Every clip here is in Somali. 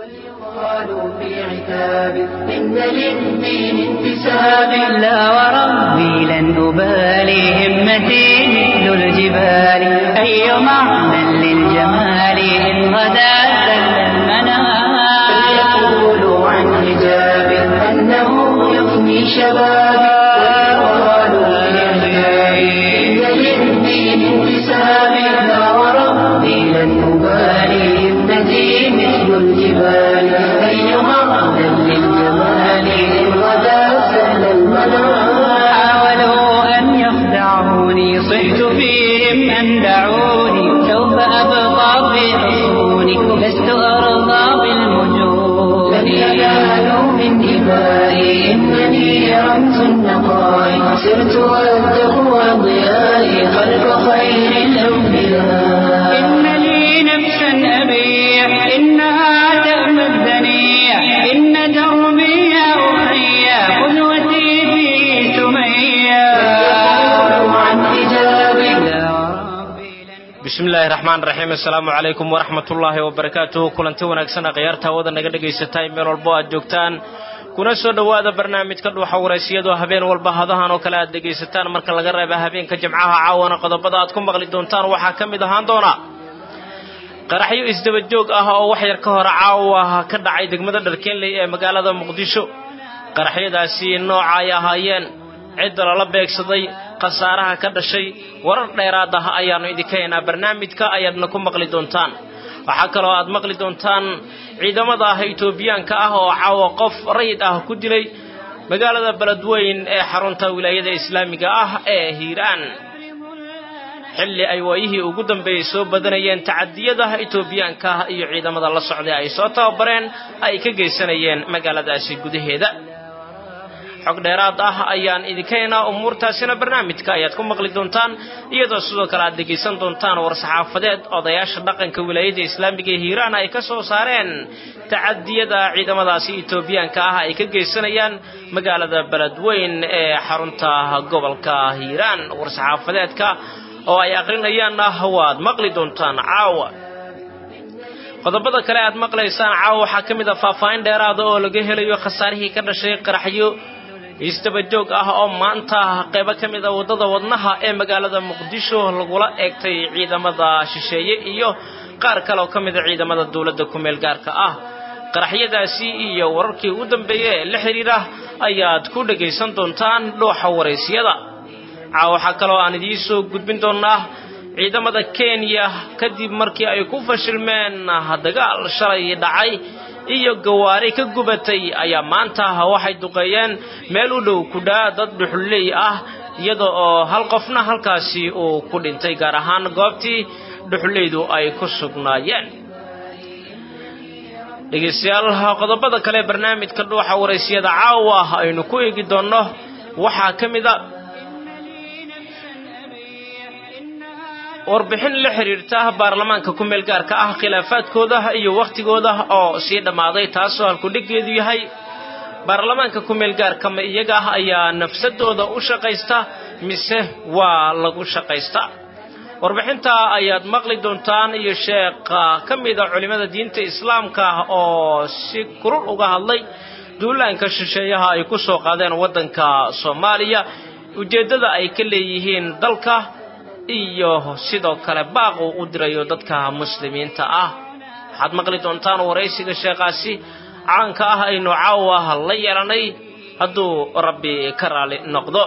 قالوا في عتاب إن للدين انتساب لا وربي لن أبالي همتي مثل الجبال أي معنى للجمال إن غدا زل المنام فليقولوا عن حجاب أنه يفني شبابي ويقالوا في عتاب إن للدين انتساب لا وربي لن أبالي همتي مثل الجبال أي معنى للجمال إن غدا زل المنام حاولوا أن يخدعوني صحت فيهم أن دعوني سوف أبقى في حصوني لست أرضى بالمجون لن ينالوا من دمائي إنني رمز النقاء سرت والتقوى ضيائي خلف خير الأنبياء إن لي نفسا أبيع إنها تأمى الدنيا إن دربي يا أخي قدوتي في سمية يقولوا عن حجابي يا ربي لن bismi illaahi raxmaan raxiim assalaamu calaykum waraxmat ullaahi wabarakaatuhu kulanti wanaagsan khiyaarta hawada naga dhagaysatay meel walbo aad joogtaan kuna soo dhowaada barnaamijka dhuuxa waraysiyadoo habeen walba hadahan oo kale aad dhegaysataan marka laga reeba habeenka jimcaha caawana qodobada aad ku maqli doontaan waxaa ka mid ahaan doona qaraxyo isdaba joog ah oo wax yar ka hor caawa ka dhacay degmada dharkeenley ee magaalada muqdisho qaraxyadaasi nooca ay ahaayeen cidda lala beegsaday khasaaraha ka dhashay warar dheeraad ah ayaannu idinka haynaa barnaamijka ayaadna ku maqli doontaan waxaa kaloo aad maqli doontaan ciidamada ah itoobiyaanka ah oo caawa qof rayid ah ku dilay magaalada beledweyn ee xarunta wilaayada islaamiga ah ee hiiraan xilli ay waayihii ugu dambeeyey soo badanayeen tacadiyada itoobiyaanka ah iyo ciidamada la socday ay soo tababareen ay ka geysanayeen magaaladaasi gudaheeda xog dheeraad ah ayaan idinka haynaa umuurtaasina barnaamijka ayaad ku maqli doontaan iyadoo sidoo kale aad dhegaysan doontaan war-saxaafadeed odayaasha dhaqanka wilaayada islaamiga ee hiiraan ay ka soo saareen tacadiyada ciidamadaasi itoobiyaanka ah ay ka geysanayaan magaalada beledweyn ee xarunta gobolka hiiraan war-saxaafadeedka oo ay aqrinayaan ah waad maqli doontaan caawa qodobada kale aad maqlaysaan caawa waxaa ka mid ah faahfaahin dheeraada oo laga helayo khasaarihii ka dhashay qaraxyo isdaba joog ah oo maanta qaybo ka mid a waddada wadnaha ee magaalada muqdisho lagula eegtay ciidamada shisheeye iyo qaar kale oo ka mid a ciidamada dowladda ku-meel gaarka ah qaraxyadaasi iyo wararkii ugu dambeeya ee la xidhiira ayaad ku dhagaysan doontaan dhuuxa waraysyada caawa waxaa kaloo aan idiin soo gudbin doonaa ciidamada kenya kadib markii ay ku fashilmeen dagaal shalay dhacay iyo gawaari ka gubatay ayaa maanta waxay duqeeyeen meel u dhow kudhaa dad dhuxulley ah iyada oo hal qofna halkaasi uu ku dhintay gaar ahaan goobtii dhuxulleydu ay ku sugnaayeen dhegaystayaal qodobada kale barnaamijka dhuuxa waraysiyada caawa aynu ku eegi doonno waxaa ka mid a warbixin la xiriirta baarlamaanka ku-meel gaarka ah khilaafaadkooda iyo wakhtigooda oo sii dhammaaday taasoo halkudhigeedu yahay baarlamaanka ku-meel gaarka ma iyaga ah ayaa nafsadooda u shaqaysta mise waa lagu shaqaysta warbixinta ayaad maqli doontaan iyo sheekha ka mida culimmada diinta islaamka oo si kurul uga hadlay duulaanka shisheeyaha ay ku soo qaadeen waddanka soomaaliya ujeeddada ay ka leeyihiin dalka iyo sidoo kale baaq uu u dirayo dadka muslimiinta ah waxaad maqli doontaan waraysiga sheekhaasi caanka ah aynu caawa la yeelanay hadduu rabbi ka raali noqdo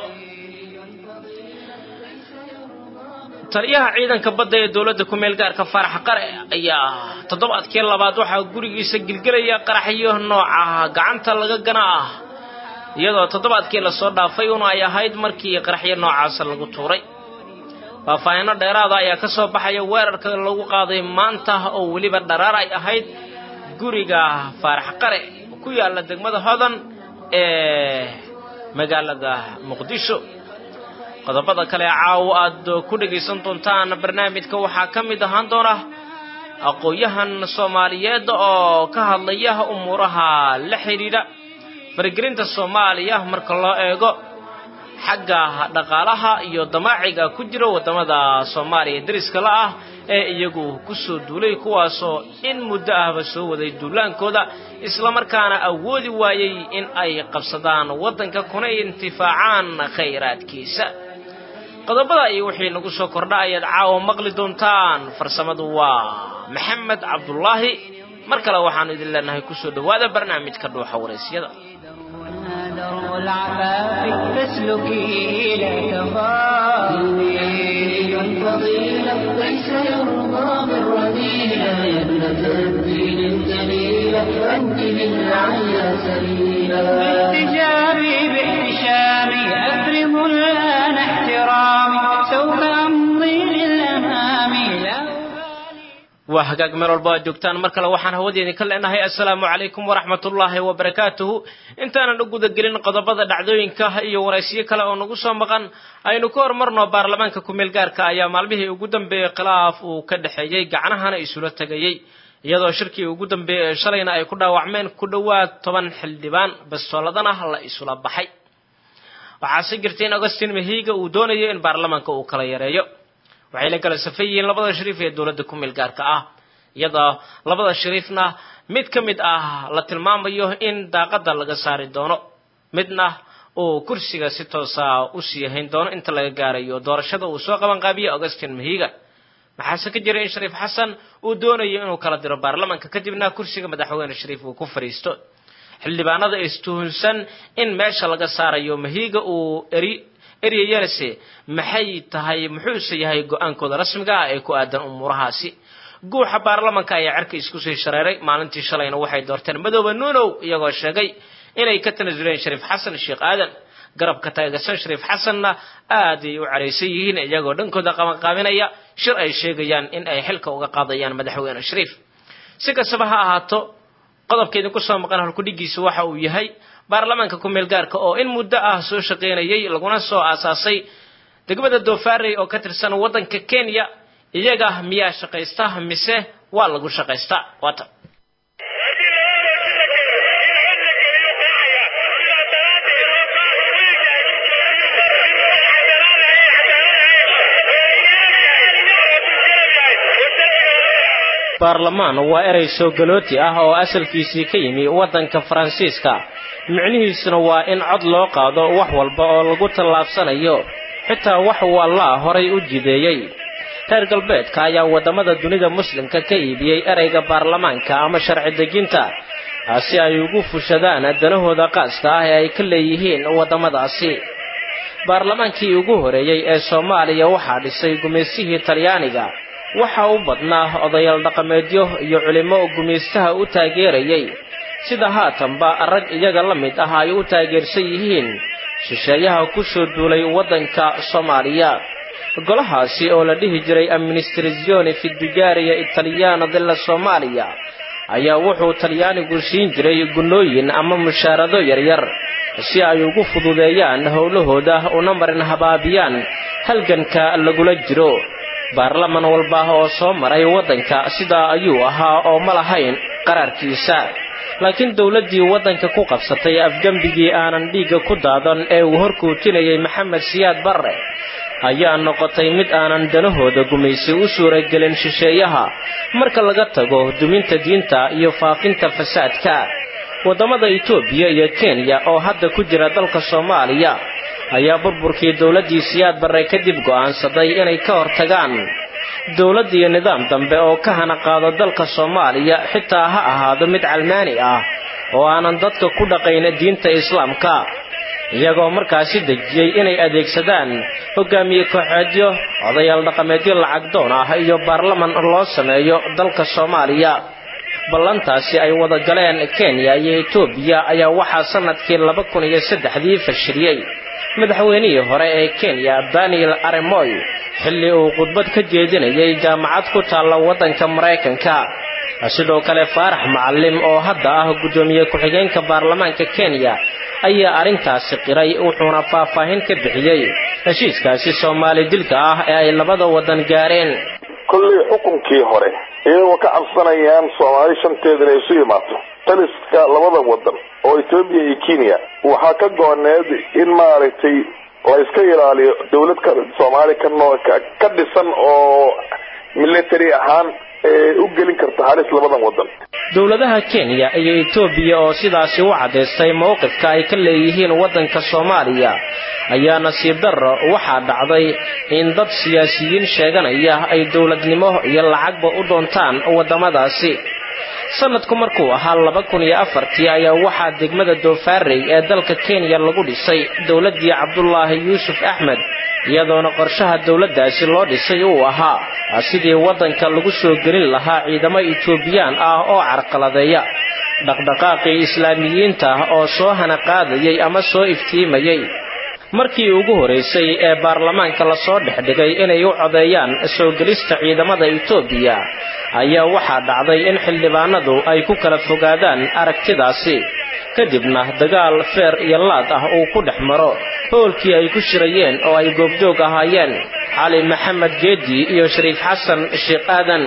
taliyaha ciidanka badda ee dowladda ku-meel gaarka faarax qare ayaa toddobaadkii labaad waxaa gurigiisa gilgelaya qaraxyo nooca gacanta laga gana ah iyadoo toddobaadkii lasoo dhaafay un ay ahayd markii qaraxyo noocaas lagu tuuray faahfaahinno dheeraada ayaa ka soo baxaya weerarka lagu qaaday maanta oo weliba dharaar ay ahayd guriga faarax qare ku yaalla degmada hodan ee magaalada muqdisho qodobada kale caawo aad ku dhegaysan doontaan barnaamijka waxaa ka mid ahaan doona aqoon-yahan soomaaliyeed oo ka hadlaya umuuraha la xidhiidha faragelinta soomaaliya marka loo eego xagga dhaqaalaha iyo damaaciga ku jira waddamada soomaaliya deriska la ah ee iyagu ku soo duulay kuwaasoo in muddo ahba soo waday duulaankooda islamarkaana awoodi waayey in ay qabsadaan waddanka kuna intifaacaan khayraadkiisa qodobada iyo wixii nagu soo kordha ayaad caawa maqli doontaan farsamadu waa maxamed cabdulaahi mar kale waxaanu idin leenahay kusoo dhowaada barnaamijka dhuuxa waraysyada درب العفاف فاسلكي لا تخافي فضيلة ليس يرضى بالرذيلة يا ابنة الدين الجليلة أنت للعليا سبيلا باحتجابي باحتشامي أفرض الآن احترامي سوف أمضي للأمام لا waa hagaag meel walba aad joogtaan mar kale waxaan hawadeedin ka leenahay assalaamu calaykum waraxmatullaahi wabarakaatuhu intaanan u gudagelin qodobada dhacdooyinka iyo waraysiyo kale oo nagu soo maqan aynu ka hormarno baarlamaanka ku-meel gaarka ayaa maalmihii ugu dambeeyey khilaaf uu ka dhexeeyey gacnahana isula tegayey iyadoo shirkii ugu dambeeyey ee shalayna ay ku dhaawacmeen ku dhowaad toban xildhibaan bastooladana la isula baxay waxaase jirtay in augustin mahiiga uu doonayo in baarlamaanka uu kala yareeyo waxay la kala safan yihiin labada shariif ee dowladda ku-meel gaarka ah iyadoo labada shariifna mid ka mid ah la tilmaamayo in daaqadda laga saari doono midna uu kursiga si toosa u sii hayn doono inta laga gaarayo doorashada uu soo qaban qaabiyo augustin mahiiga maxaase ka jira in shariif xasan uu doonayo inuu kala diro baarlamaanka kadibna kursiga madaxweyne shariif uu ku fadhiisto xildhibaanada istuhunsan in meesha laga saarayo mahiiga uu eri eryayanase maxay tahay muxuuse yahay go-aankooda rasmiga ah ee ku aadan umuurahaasi guuxa baarlamanka ayaa cerka isku sii shareeray maalintii shalayna waxay doorteen madooba nuunow iyagoo sheegay inay ka tanasuleen shariif xasan sheekh aadan garabka taageersan shariif xasanna aaday u caraysan yihiin iyagoo dhankooda qabanqaabinaya shir ay sheegayaan in ay xilka uga qaadayaan madaxweyne shariif si kastaba ha ahaato qodobka idinku soo maqan halkudhigiisa waxa uu yahay baarlamaanka ku-meel gaarka oo in muddo ah soo shaqaynayay laguna soo aasaasay degmada doofaarey oo ka tirsan waddanka kenya iyaga miyaa shaqaysta mise waa lagu shaqaystaa waata baarlamaan waa erey soo galooti ah oo asalkiisii ka yimi waddanka faransiiska micnihiisuna waa in cod loo qaado wax walba oo lagu tallaabsanayo xitaa wax wallaa horay u jideeyey reer galbeedka ayaa waddamada dunida muslimka ka iibiyey ereyga baarlamaanka ama sharci dejinta si ay ugu fushadaan danahooda qaaska ah ee ay ka leeyihiin waddamadaasi baarlamaankii ugu horeeyey ee soomaaliya waxaa dhisay gumaysihii talyaaniga waxa u badnaa odayaal dhaqameedyo iyo culimmo gumaystaha u taageerayay sida haatanba rag iyaga la mid ah ay u taageersan yihiin shisheeyaha ku soo duulay waddanka soomaaliya golahaasi oo la dhihi jiray administrazione fidujaariya italiyano della soomaaliya ayaa wuxuu talyaanigu siin jiray gunnooyin ama mushaarado yaryar si ay ugu fududeeyaan howlahooda una marin habaabiyaan halganka lagula jiro baarlaman walba oo soo maray waddanka sidaa ayuu ahaa oo ma lahayn qaraarkiisa laakiin dowladdii waddanka ku qabsatay afgembigii aanan dhiigga ku daadan ee uu horkuutinayay maxamed siyaad barre ayaa noqotay mid aanan danahooda gumaysi u suuragelin shisheeyaha marka laga tago duminta diinta iyo faafinta fasaadka waddamada itoobiya iyo kenya oo hadda ku jira dalka soomaaliya ayaa burburkii dowladdii siyaad barre kadib go'aansaday inay ka hortagaan dowladd iyo nidaam dambe oo ka hana qaado dalka soomaaliya xitaa ha ahaado mid calmaani ah oo aanan dadka ku dhaqayn diinta islaamka iyagoo markaasi dejiyey inay adeegsadaan hogaamiye kooxeedyo odayaal dhaqameedyo lacag doon ah iyo baarlaman loo sameeyo dalka soomaaliya ballantaasi ay wada galeen kenya iyo etoobiya ayaa waxaa sannadkii laba kun iyo saddexdii fashiliyey madaxweynihii hore ee kenya daniel aremoy xilli uu khudbad ka jeedinayay jaamacad ku taalla waddanka maraykanka sidoo kale faarax macalim oo hadda ah guddoomiye ku-xigeenka baarlamaanka kenya ayaa arrintaasi qiray wuxuuna faahfaahin ka bixiyey heshiiskaasi soomaali dilka ah ee ay labada waddan gaareen kolley xukunkii hore iyagoo ka cabsanayaan soomaali shanteeda inay isu imaato taliska labada wadan oo etoobiya iyo kenya waxaa ka go-oneed in maaragtay la iska ilaaliyo dawlad ka soomaali ka noo ka dhisan oo military ahaan u gelin karta halis labadan wadan dowladaha kenya iyo etoobiya oo sidaasi u caddaystay mowqifka ay ka leeyihiin waddanka soomaaliya ayaa nasiib darro waxaa dhacday in dad siyaasiyiin sheeganaya ay dowladnimo iyo lacagba u doontaan waddamadaasi sanadku markuu ahaa laba kun iyo afartii ayaa waxaa degmada doofaarey ee dalka kenya lagu dhisay dowladdii cabdulaahi yuusuf axmed iyadoona qorshaha dowladdaasi loo dhisay uu ahaa sidii waddanka lagu soo gelin lahaa ciidamo etoobiyaan ah oo carqaladeeya dhaqdhaqaaqii islaamiyiinta oo soo hana qaadayay ama soo iftiimayay markii ugu horeysay ee baarlamaanka lasoo dhex dhigay inay u codeeyaan soo gelista ciidamada etoobiya ayaa waxaa dhacday in xildhibaanadu ay ku kala fogaadaan aragtidaasi kadibna dagaal feer iyo laad ah uu ku dhex maro hoolkii ay ku shirayeen oo ay goobjoog ahaayeen cali maxamed geedi iyo shariif xasan sheekh aadan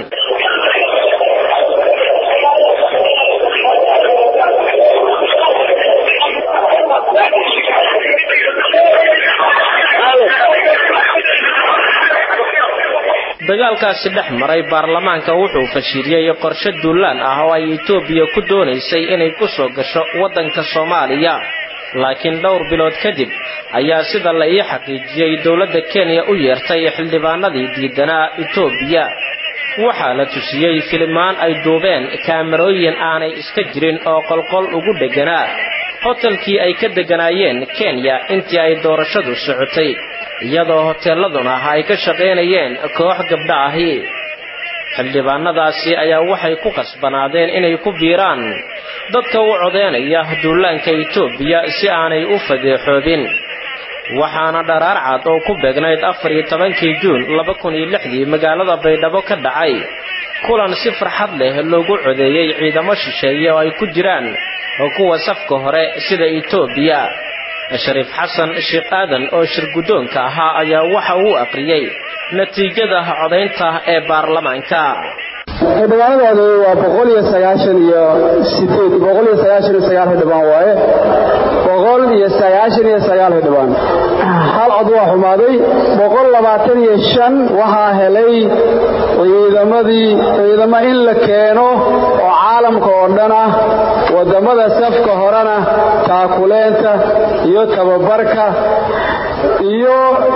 dagaalkaasi dhex maray baarlamaanka wuxuu fashiliyey qorshe duulaan ah oo ay etoobiya ku doonaysay inay ku soo gasho waddanka soomaaliya laakiin dhowr bilood kadib ayaa sida la ii xaqiijiyey dowladda kenya u yeertay xildhibaanadii diidanaa etoobiya waxaa la tusiyey filimaan ay duubeen kaamarooyin aanay iska jirin oo qolqol ugu dhegganaa hotelkii ay ka degganaayeen kenya intii ay doorashadu socotay iyadoo hoteelladuna ay ka shaqaynayeen koox gabdha ahi xildhibaanadaasi ayaa waxay ku qasbanaadeen inay ku biiraan dadka u codeynaya duulaanka etoobiya si aanay u fadeexoobin waxaana dharaar cad oo ku beegnayd afar iyo tobankii juun laba kun iyo lixdii magaalada baydhabo ka dhacay kulan si farxad leh loogu codeeyey ciidamo shisheeye oo ay ku jiraan kuwa safka hore sida etoobiya shariif xasan sheekh aadan oo shir guddoonka ahaa ayaa waxa uu aqriyey natiijada codaynta ee baarlamaanka xildhibaanadoodu waa boqol iyo sagaashan iyo sideed boqol iyo sagaashan iyo sagaal xildhibaan waaye boqol iyo sagaashan iyo sagaal xildhibaan hal cod waa xumaaday boqol labaatan iyo shan waxaa helay ciidamadii ciidamo in la keeno oo caalamka oo dhan ah waddamada safka horena taakuleenta iyo tababarka iyo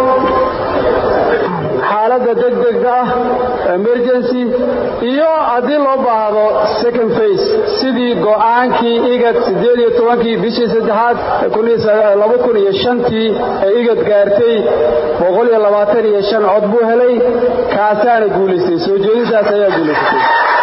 xaaladda degdega ah emergency iyo haddii loo baahdo second face sidii go'aankii igad siddeed iyo tobankii bishii saddexaad laba kun iyo shantii ee igad gaartay boqol iyo labaatan iyo shan cod buu helay kaasaana guulaystay soo jeedintaas ayaa guulaysatay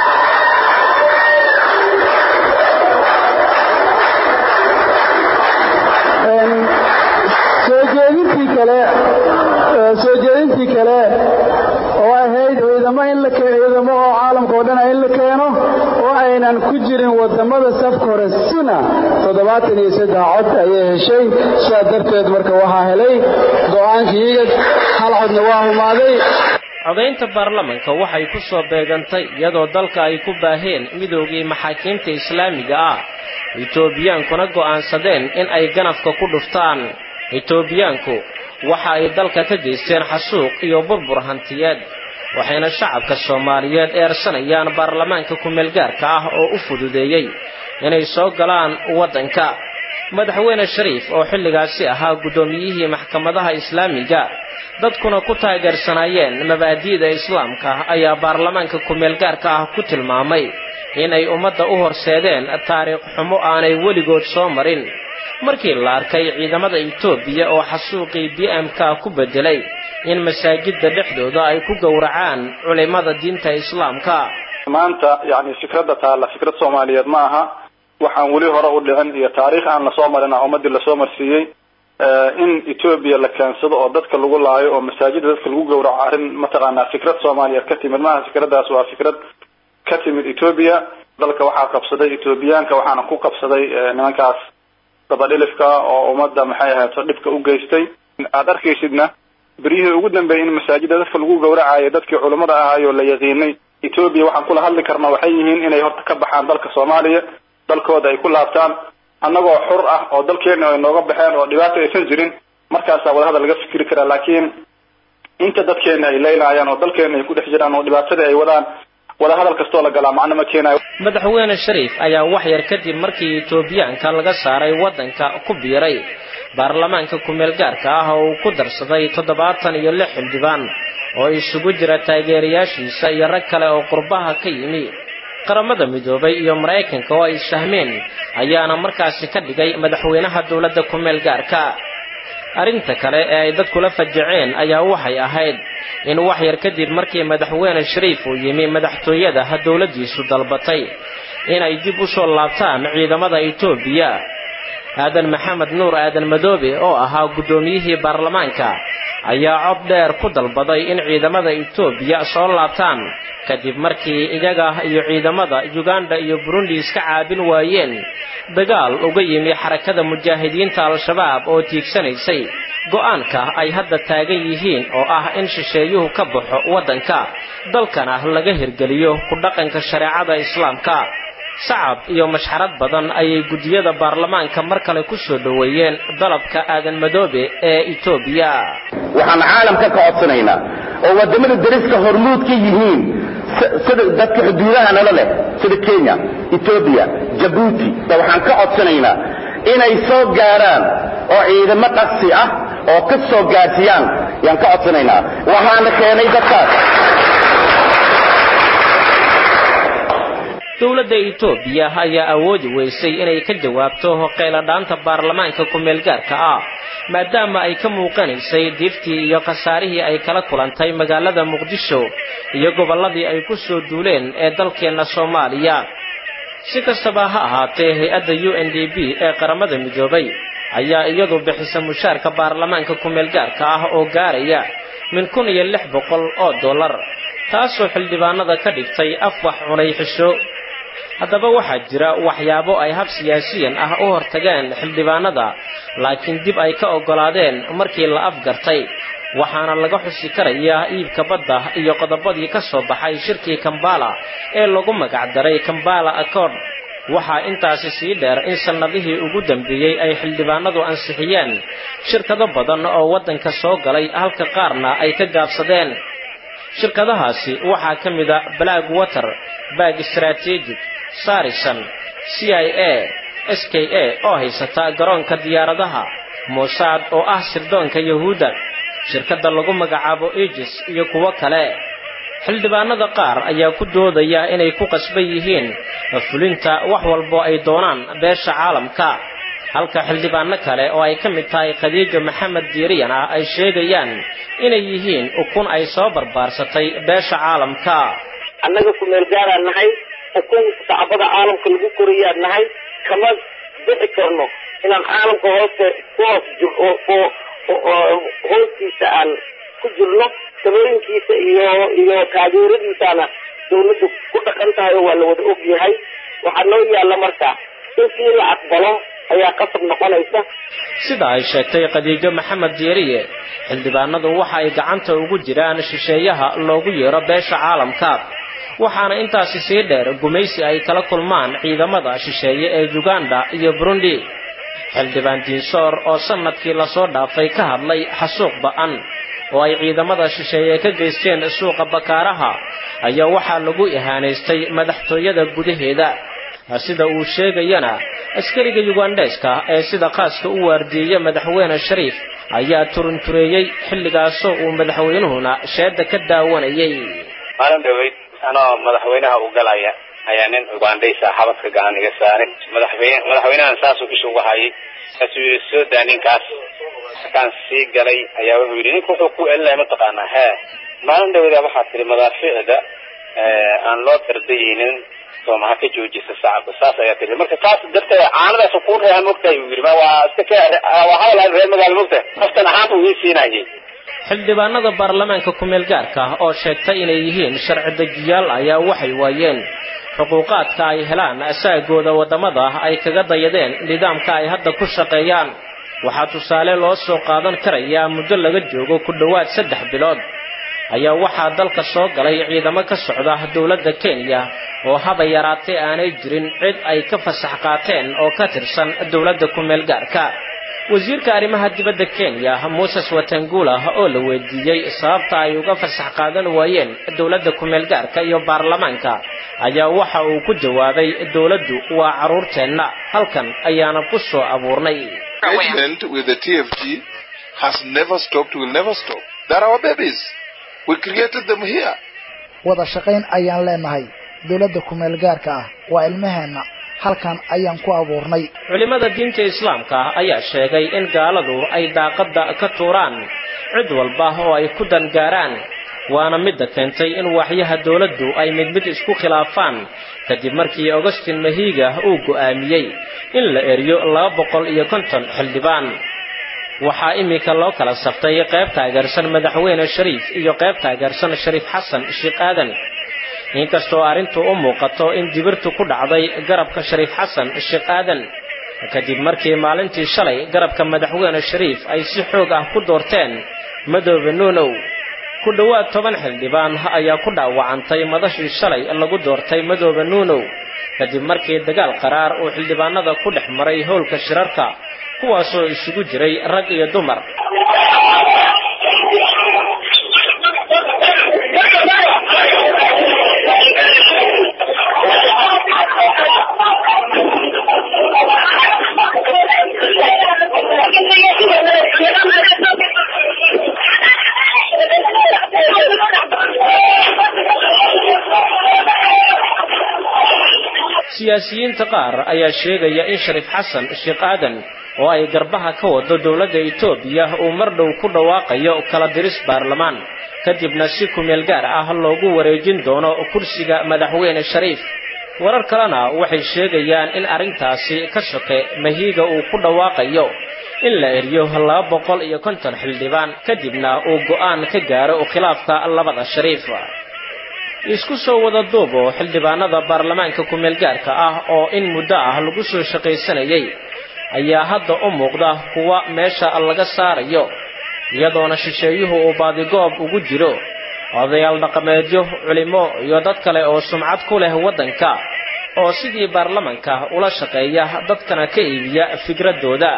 soo jeedintii kale soo jeedintii kale oo ahayd ciidamo in la ciidamo oo caalamka oo dhana in la keeno oo aynan ku jirin wadamada safka hore sina toddobaatan iyo saddex cod ayay heshay sidaa darteed marka waxaa helay go-aankii igad hal codna waa humaaday codaynta baarlamanka waxay ku soo beegantay iyadoo dalka ay ku baaheen midoogii maxaakiimta islaamiga ah etoobiyankuna go'aansadeen in ay ganafka ku dhuftaan etoobiyaanku waxa ay dalka ka geysteen xasuuq iyo burbur hantiyeed waxayna shacabka soomaaliyeed eersanayaan baarlamaanka ku-meelgaarka ah oo u fududeeyey inay soo galaan waddanka madaxweyne shariif oo xilligaasi ahaa guddoomiyihii maxkamadaha islaamiga dadkuna ku taageersanaayeen mabaadi'da islaamka ayaa baarlamaanka ku-meelgaarka ah ku tilmaamay inay ummadda u horseedeen taariikh xumo aanay weligood soo marin markii la arkay ciidamada etoobiya oo xasuuqii b m k ku beddelay in masaajidda dhexdooda ay ku gowracaan culimmada diinta islaamka maanta yacni fikradda taalla fikrad soomaaliyeed ma aha waxaan weli hore u dhicin iyo taariikh aan lasoo marin ah ummadii lasoo marsiiyey in etoobiya la keensado oo dadka lagu laayo oo masaajidda dadka lagu gowraco arrin mataqaanaa fikrad soomaaliyeed ka timid maaha fikraddaas waa fikrad ka timid etoobiya dalka waxaa qabsaday etoobiyaanka waxaana ku qabsaday nimankaas dabadhilifka oo ummadda maxay ahayto dhibka u geystay aada arkaysidna beryihii ugu dambeeyay in masaajidda dadka lagu gowracayo dadkii culummada ahaayoo la yaqiinay etoobiya waxaan kula hadli karnaa waxay yihiin inay horta ka baxaan dalka soomaaliya dalkooda ay ku laabtaan annagoo xur ah oo dalkeena ay nooga baxeen oo dhibaato aysan jirin markaasaa wadahadal laga fikiri karaa laakiin inta dadkeena ay leynayaan oo dalkeena ay ku dhex jiraan oo dhibaatada ay wadaan wada hadal kastoo la galaa macno ma keenayo madaxweyne shariif ayaa wax yar kadib markii etoobiyaanka laga saaray waddanka ku biiray baarlamaanka kumeel gaarka ah oo uu ku darsaday toddobaatan iyo lix xildhibaan oo isugu jira taageerayaashiisa iyo rag kale oo qurbaha ka yimi qaramada midoobay iyo maraykanka oo ay isfahmeen ayaana markaasi ka dhigay madaxweynaha dowladda kumeel gaarka arrinta kale ee ay dadkula fajaceen ayaa waxay ahayd in wax yar kadib markii madaxweyne shariif uu yimi madaxtooyada dowladdiisu dalbatay inay dib u soo laabtaan ciidamada etoobiya aadan maxamed nuur aadan madoobe oo ahaa guddoomiyihii baarlamaanka ayaa cod dheer ku dalbaday in ciidamada etoobiya soo laabtaan kadib markii iyaga iyo ciidamada yuganda iyo burundi iska caabin waayeen dagaal uga yimi xarakada mujaahidiinta al-shabaab oo tiigsanaysay go'aanka ay hadda taagan yihiin oo ah in shisheeyuhu ka baxo waddanka dalkana laga hirgeliyo ku dhaqanka shareecada islaamka sacab iyo mashxarad badan ayay guddiyada baarlamaanka mar kale ku soo dhoweeyeen dalabka aadan madoobe ee etoobiya waxaan caalamka ka codsanaynaa oo waddamada dariska hormuud ka yihiin sida dadka xuduudaha nala leh sida kenya etoobiya jabuuti waxaan ka codsanaynaa inay soo gaaraan oo ciidamo dhaqsi ah oo ka soo gaarsiiyaan yaan ka codsanaynaa waxaana keenay dadkaas dowladda etoobiya ayaa awoodi weysay inay ka jawaabto qayladhaanta baarlamaanka kumeel gaarka ah maadaama ay ka muuqanaysay diiftii iyo khasaarihii ay kala kulantay magaalada muqdisho iyo gobolladii ay ku soo duuleen ee dalkeenna soomaaliya si kastaba ha ahaatee hay-adda u n d b ee qaramada midoobay ayaa iyadu bixisa mushaarka baarlamaanka kumeel gaarka ah oo gaaraya min kun iyo lix boqol oo dollar taasoo xildhibaanada ka dhigtay af wax cunay xisho haddaba waxaa jira waxyaabo ay hab siyaasiyan ah u hortageen xildhibaanada laakiin dib ay ka oggolaadeen markii la afgartay waxaana laga xusi karayaa iibka badda iyo qodobadii ka soo baxay shirkii kambala ee lagu magacdaray kambala accord waxaa intaasi sii dheer in sannadihii ugu dambeeyey ay xildhibaanadu ansixiyeen shirkado badan oo waddanka soo galay halka qaarna ay ka gaabsadeen shirkadahaasi waxaa ka mid a black water bag strategic sarison c i a s k a oo haysata garoonka diyaaradaha mosaad oo ah sirdoonka yahuudda shirkadda lagu magacaabo egis iyo kuwo kale xildhibaanada qaar ayaa ku doodaya inay ku qasban yihiin fulinta wax walbo ay doonaan beesha caalamka halka xildhibaano kale oo ay ka mid tahay khadiijo maxamed diiriyan ah ay sheegayaan inay yihiin ukun ay soo barbaarsatay beesha caalamka annaga kumeel gaaraan nahay ukun sacbada caalamka lagu koriyaan nahay kama bixi karno inaan caalamka hooste ku hoos jir hoostiisa aan ku jirno talooyinkiisa iyo iyo taageeradiisaana dawladdu ku dhaqan tahay oo waa la wada og yahay waxaa noo yaalla marka inkii la aqbalo ayaa qasab noqonaysa sida ay sheegtay khadiijo maxamed diiriye xildhibaanadu waxa ay gacanta ugu jiraan shisheeyaha loogu yeero beesha caalamka waxaana intaasi sii dheer gumaysi ay kala kulmaan ciidamada shisheeye ee uganda iyo burundi xildhibaan diinsoor oo sannadkii lasoo dhaafay ka hadlay xasuuq ba'an oo ay ciidamada shisheeye ka geysteen suuqa bakaaraha ayaa waxaa lagu ihaanaystay madaxtooyada gudaheeda sida uu sheegayana askariga yugandheeska ee sida khaaska u waardiyeeya madaxweyne shariif ayaa turuntureeyey xilligaasoo uu madaxweynuhuna sheedda ka daawanayay maalin dhaweyd anoo madaxweynaha u galaya ayaa nin ugandhaysa xabadka gacan iga saaray madaxweyne madaxweynahan saasuu isha uga hayay kaasuu yidhi soo daa ninkaas markaan sii galay ayaa wuxuu yidhi ninka wuxuu ku elinaya mataqaanaa hee maalin dhaweyda waxaa tihi madaafiicda aan loo dardayeynin sooma ha ka joojisa sacabka saas ayaa tihi marka taas darteed caanadaas kuu reeha mogtahay uu yidhi waa iska ka waa hadal reer magaalo mogtahay qoftan ahaanta uu ii siinayay xildhibaanada baarlamaanka kumeel gaarka ah oo sheegtay inay yihiin sharci dejiyaal ayaa waxay waayeen xuquuqaadka ay helaan asaagooda waddamada ay kaga dayadeen nidaamka ay hadda ku shaqeeyaan waxaa tusaale loo soo qaadan karayaa muddo laga joogo ku dhowaad saddex bilood ayaa waxaa dalka soo galay ciidamo ka socda dowladda kenya oo haba yaraatee aanay jirin cid ay ka fasax qaateen oo ka tirsan dowladda kumeel gaarka wasiirka arrimaha dibadda kenya moses watangula oo la weydiiyey sababta ay uga fasax qaadan waayeen dowladda kumeel gaarka iyo baarlamaanka ayaa waxa uu ku jawaabay dowladdu waa carruurteenna halkan ayaana ku soo abuurnay Engagement with the TFG has never stopped, will never stop. They're our babies. We created them here. wada shaqayn ayaan leenahay dowladda kumeel gaarka ah waa ilmaheenna halkan ayaan ku abuurnay culimmada diinta islaamka ayaa sheegay in gaaladu ay daaqadda ka tuuraan cid walba oo ay ku dangaaraan waana midda keentay in waaxyaha dowladdu ay mid mid isku khilaafaan kadib markii augustin mahiga uu go'aamiyey in la eriyo laba boqol iyo konton xildhibaan waxaa iminka loo kala saftay qayb taageersan madaxweyne shariif iyo qayb taageersan shariif xasan sheekh aadan inkastoo arrintu u muuqato in dibirtu ku dhacday garabka shariif xasan sheekh aadan kadib markii maalintii shalay garabka madaxweyne shariif ay si xoog ah ku doorteen madoobe nuunow ku dhowaad toban xildhibaan ayaa ku dhaawacantay madashii shalay lagu doortay madoobe nuunow kadib markii dagaal qaraar uu xildhibaanada ku dhex maray howlka shirarka kuwaasoo isugu jiray rag iyo dumar siyaasiyiinta qaar ayaa sheegaya in shariif xasan sheekh aadan oo ay garbaha ka wado dowladda etoobiya uu mar dhow ku dhawaaqayo kala diris baarlamaan kadibna si kumeel gaar ah loogu wareejin doono kursiga madaxweyne shariif warar kalena waxay sheegayaan in arrintaasi ka soke mahiiga uu ku dhawaaqayo in la eriyo laba boqol iyo konton xildhibaan kadibna uu go'aan ka gaaro khilaafka labada shariif isku soo wada duubo xildhibaanada baarlamaanka kumeel gaarka ah oo in muddo ah lagu soo shaqaysanayay ayaa hadda u muuqda kuwa meesha laga saarayo iyadoona shisheeyuhu uu baadigoob ugu jiro odayaal dhaqameedyo culimo iyo dad kale oo sumcad ku leh waddanka oo sidii baarlamanka ula shaqeeya dadkana ka iibiya fikradooda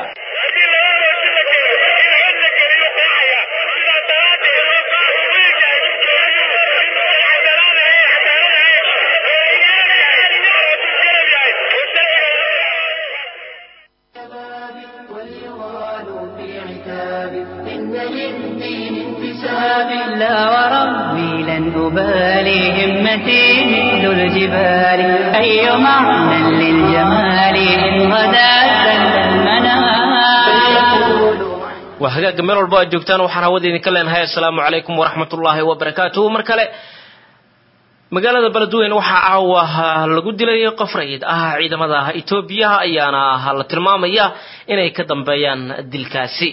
إن للدين انتساب لا وربي لن أبالي همتي مثل الجبال أي معنى للجمال إن غدا سل المنام waa hagaagga meel walbo aad joogtaan waxaan hawada idinka leenahay assalaamu calaykum waraxmatullaahi wabarakaatuhu mar kale magaalada beledweyne waxaa caawa lagu dilay qof rayid ah ciidamada etoobiya ayaana la tilmaamaya inay ka dambeeyaan dilkaasi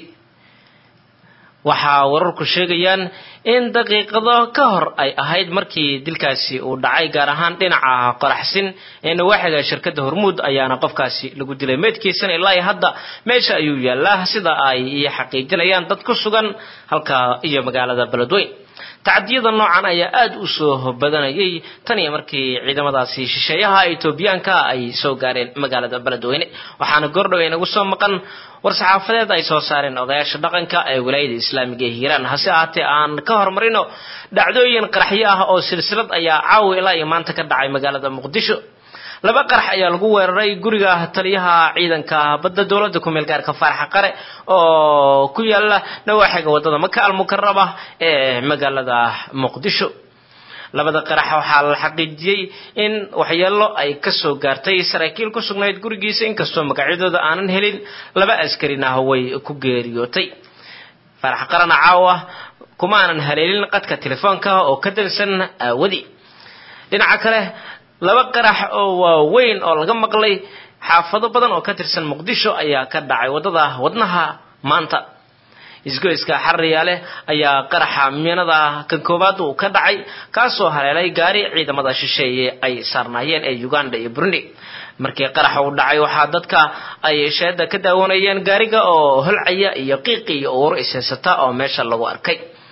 waxaa wararku sheegayaan in daqiiqado ka hor ay ahayd markii dilkaasi uu dhacay gaar ahaan dhinaca qoraxsin ee nawaaxiga shirkadda hormuud ayaana qofkaasi lagu dilay meydkiisana ilaa iyo hadda meesha ayuu yaallaa sida ay xaqiijinayaan dad ku sugan halka iyo magaalada beledweyn tacadiyada noocan ayaa aada u soo badanayay tan iyo markii ciidamadaasi shisheeyaha etoobiyaanka ay soo gaareen magaalada beledweyne waxaana goordhow inagu soo maqan war-saxaafadeed ay soo saareen odayaasha dhaqanka ee wilaayada islaamiga ee hiiraan hase ahaatee aan ka horumarino dhacdooyin qaraxyo ah oo silsilad ayaa caawa ilaa iyo maanta ka dhacay magaalada muqdisho laba qarax ayaa lagu weeraray guriga taliyaha ciidanka badda dowladda kumeel gaarka faaraxa qare oo ku yaala nawaaxiga wadada maka almukaraba ee magaalada muqdisho labada qarax waxaa la xaqiijiyey in waxyeelo ay kasoo gaartay saraakiil ku sugnayd gurigiisa inkastoo magacyadooda aanan helin laba askarin ah way ku geeriyootay faarax qarana caawa kuma aanan haleelin qadka telefoonka oo ka dansan aawadi dhinaca kale laba qarax oo waaweyn oo laga maqlay xaafado badan oo ka tirsan muqdisho ayaa ka dhacay waddada wadnaha maanta isgoyska xariyaale ayaa qaraxa miinada kan koowaad uu ka dhacay kaasoo haleelay gaari ciidamada shisheeye ay saarnaayeen ee uganda iyo burundi markii qaraxa uu dhacay waxaa dadka ay sheeda ka daawanayeen gaariga oo holcaya iyo qiiqi iyo uur ishaysata oo meesha lagu arkay